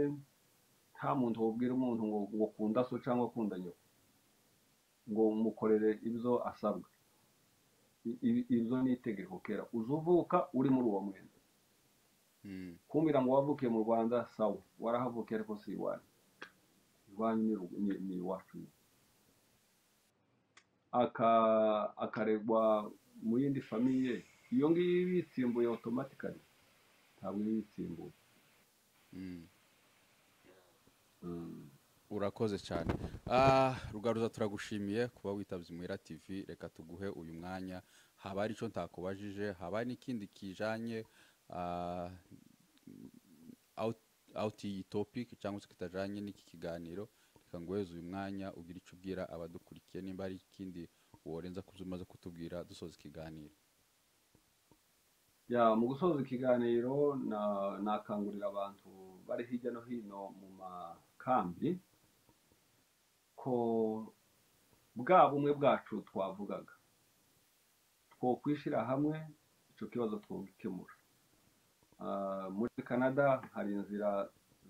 nta muntu wubwira umuntu ngo ngo kunda so cyangwa kunda nyoko ngo mukorere ibyo asabwa I- i- ibyo ni itegeko kera uzuvuka uri muri uwo mwenda Mm, kumbwira ngo wavukiye mu rwanda sawa warahavukiye ariko si iwanyu iwanyu ni ru- ni- ni iwacu Aka- akaregwa mu yindi famiye iyo ngiyo iba yitsimbuye otomatikari ntabwo iba yitsimbuye mm. Mm. urakoze cyane Ah, rugaruza turagushimiye kuba witabye muhira tv reka tuguhe uyu mwanya haba hari icyo ntakubajije haba hari n'ikindi kijanye ah, out- out iyi topic cyangwa se kitajanye n'iki kiganiro reka nguheze uyu mwanya ugire icyo ubwira abadukurikiye nimba hari ikindi worenza kuzo umaze kutubwira dusoza ikiganiro ya mu gusoza ikiganiro na- nakangurira abantu bari hirya no hino mu makambi ko bwa bumwe bwacu twavugaga two kwishyira hamwe icyo kibazo twagikemura Ah, muri canada hari inzira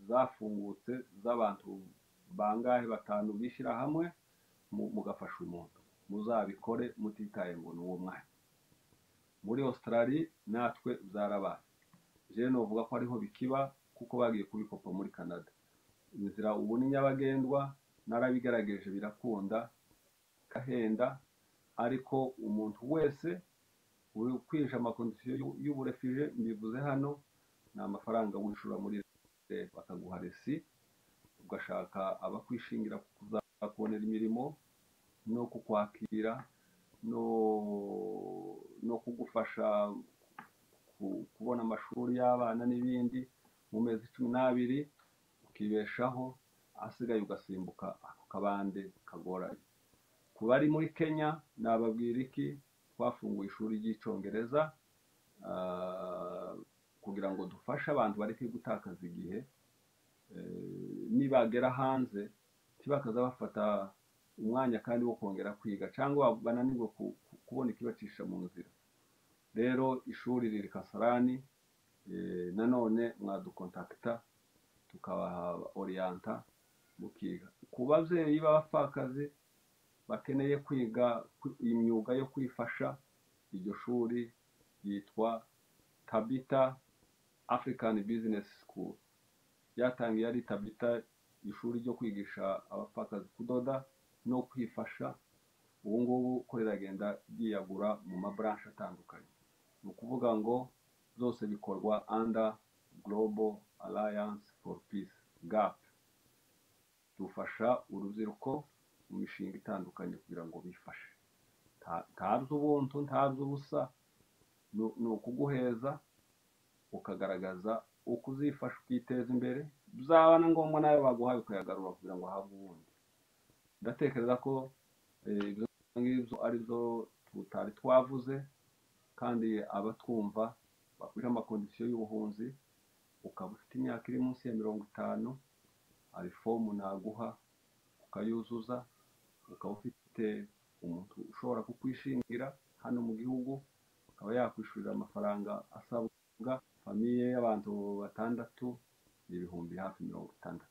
zafungutse z'abantu bangahe batanu bishyira hamwe mu- mugafasha umuntu muzabikore mutitaye ngo ni uwo mwanya muri Australia natwe byarabaye je novuga ko ariho bikiba kuko bagiye kubikopa muri Canada inzira ubu ni nyabagendwa narabigerageje birakunda kahenda ariko umuntu wese uri kwinjira amakondisiyo y'uburefije mbivuze hano ni amafaranga wishura muri leta bakaguha resi ugashaka abakwishingira kuzakubonera imirimo no kukwakira no no kugufasha ku- kubona amashuri y'abana n'ibindi mu mezi cumi n'abiri ukibeshaho asigaye ugasimbuka ako kabande kagoranye ku bari muri kenya nababwira iki twafunguye ishuri ry'icyongereza ah, kugira ngo dufashe abantu bari gutakaza igihe eh, nibagera hanze ntibakaza bafata umwanya kandi wo kongera kwiga cyangwa bananirwe ku- ku- kubona ikibacisha mu nzira rero ishuri riri kasarani eh, nanone mwadukontakita tukabaha oriyanta mukiga ku babyeyi b'abapfakazi bakeneye kwiga kwi- imyuga yo kwifasha iryo shuri ryitwa tabita african business school ryatangiye ari tabita ishuri ryo kwigisha abapfakazi kudoda no kwifasha ubu ngubu ko riragenda ryiyagura mu maburanshi atandukanye ni ukuvuga ngo byose bikorwa under global alliance for peace gap dufasha urubyiruko mu mishinga itandukanye kugira ngo bifashe nta- ntabyo ubuntu ntabyo ubusa ni- ni ukuguheza ukagaragaza uko uzifasha ukiteza imbere byaba na ngombwa nawe baguhaye ukayagarura kugira ngo ahabwe ubundi ndatekereza ko eh, ibyo ngibyo ari byo tutari twavuze kandi abatwumva bakwiriye amakondisiyo y'ubuhunzi ukaba ufite imyaka iri munsi ya mirongo itanu hari fomu naguha ukayuzuza ukaba ufite umuntu ushobora kukwishingira hano mu gihugu akaba yakwishyurira amafaranga asabwa famiye y'abantu batandatu ni ibihumbi hafi mirongo itandatu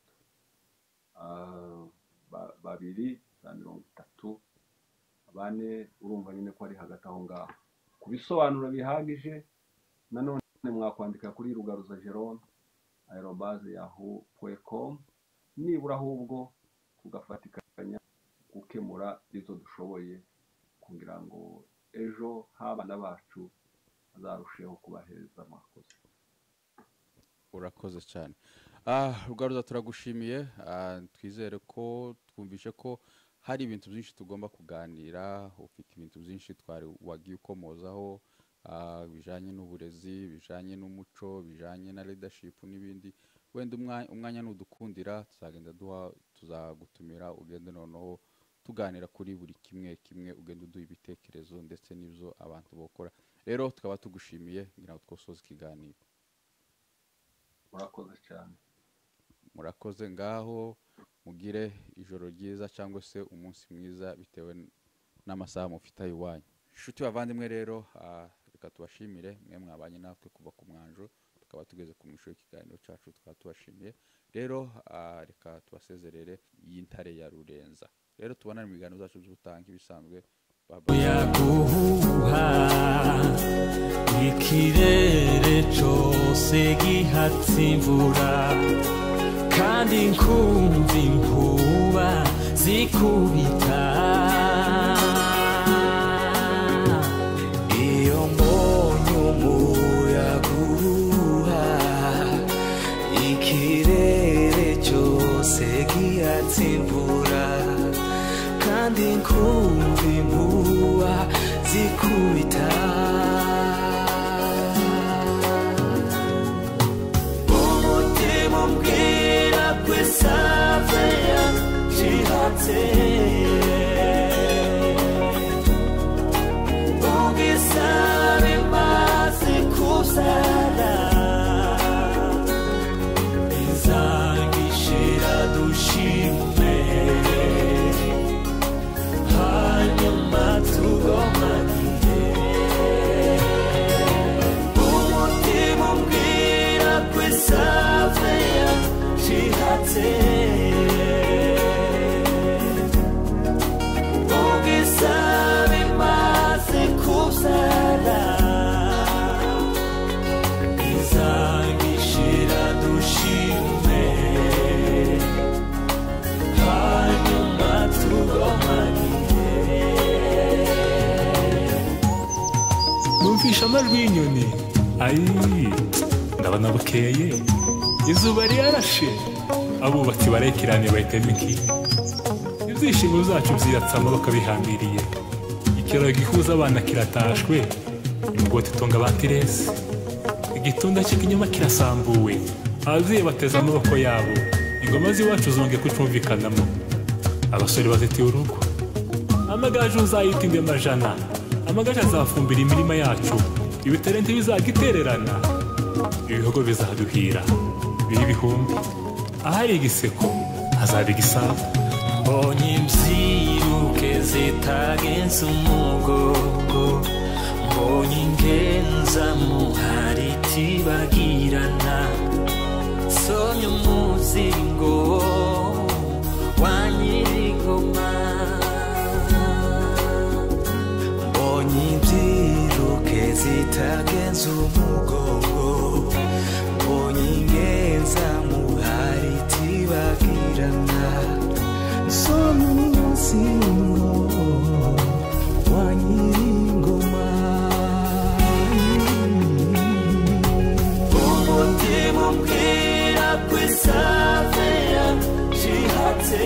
Ah, ba- babiri za mirongo itatu bane urumva nyine ko ari hagati aho ngaho ku bisobanuro bihagije nanone mu mwakwandika kuri rugaruza jerome aerobaze yahu com nibura ahubwo tugafatikanya gukemura izo dushoboye kugira ngo ejo h'abana bacu hazarusheho kuba heza mwakoze urakoze cyane Ah, rugaruza turagushimiye Ah, twizere ko twumvishe ko hari ibintu byinshi tugomba kuganira ufite ibintu byinshi twari wagiye ukomozaho ah, bijanye n'uburezi bijanye n'umuco bijanye na leadership n'ibindi wenda umwa- umwanya nudukundira tuzagenda duha tuzagutumira ugende noneho tuganira kuri buri kimwe kimwe ugenda uduha ibitekerezo ndetse n'ibyo abantu bakora rero tukaba tugushimiye ngira ngo twosoze ikiganiro murakoze cyane murakoze ngaho mugire ijoro ryiza cyangwa se umunsi mwiza bitewe n'amasaha mufite iwanyu inshuti bavandimwe rero ah, reka tubashimire mwe mwabanye natwe kuva ku mwanjo tukaba tugeze ku mwisho w'ikiganiro cyacu tukaba tubashimiye rero ah, reka tubasezerere y'intare ya rurenza rero tubonane mu biganiro zacu by'ubutaha nk'ibisanzwe Bye bye. yaguha ikirere cyose gihatse imvura kandi nkumva inkuba zikubita iyo mbonye umuyaga uhuha ikirere cyose gihatse imvura kandi nkumva impuha zikubita umutima umbwira ko isave yashihatse ubwisaba imbazi kuzana izangishira dushimwe hanyuma tugomanire umutima umbwira ko isave yashihatse ubwisaba imaze kuzana izangishira dushime hanyuma tugomanire numvisha amajwi y'inyoni ayi ndabona bukeye izuba ryarashe abubatsi barekerane bahitamo ikihe ibyishimo byacu byiyatsamo bakabihambiriye ikiraro gihuza abana kiratashwe imigoti itunga abantiresi igitunda cy'ikinyoma kirasambuwe ababyeyi bateze amaboko yabo ingoma z'iwacu zongeye kucumvikanamo abasore bazitiye urugo amagaju uzayita indi majana amagaju azafumbira imirima yacu ibitare ntibizagitererana ibihogo bizaduhira bibe ibihumbi ahari igiseko hazaba igisabo mbonye imbyiruke zitagenze umugogo mbonye ingenzamu hari itibagirana sonye umuzingo wa nyirigoma mbonye ibyiruke zitagenze umugogo mbonye ingenzamu hari itibagirana umutima umbwira ko isave yashihatse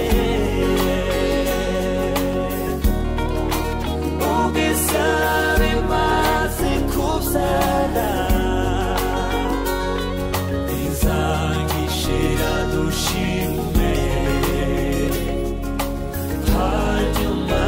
ubwisave imaze kuzana izangishira dushime hanyuma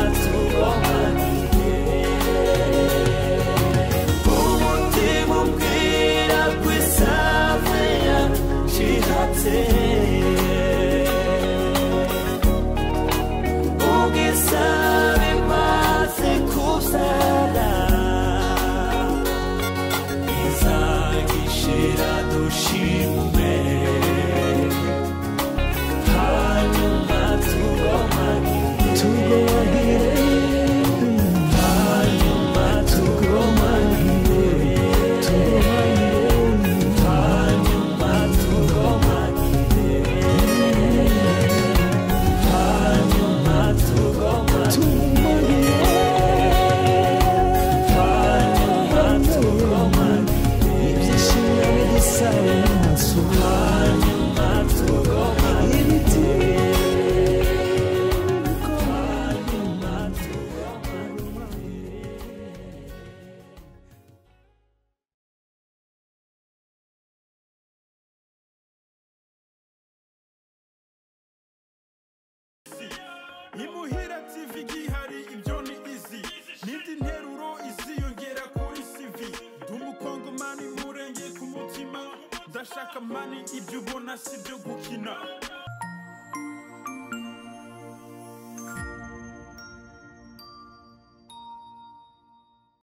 imuhira tv igihari ibyo ni izi n'indi nteruro iziyongera kuri cv ndi umukongomani murenge ku mutima ndashaka mani ibyo ubona si byo gukina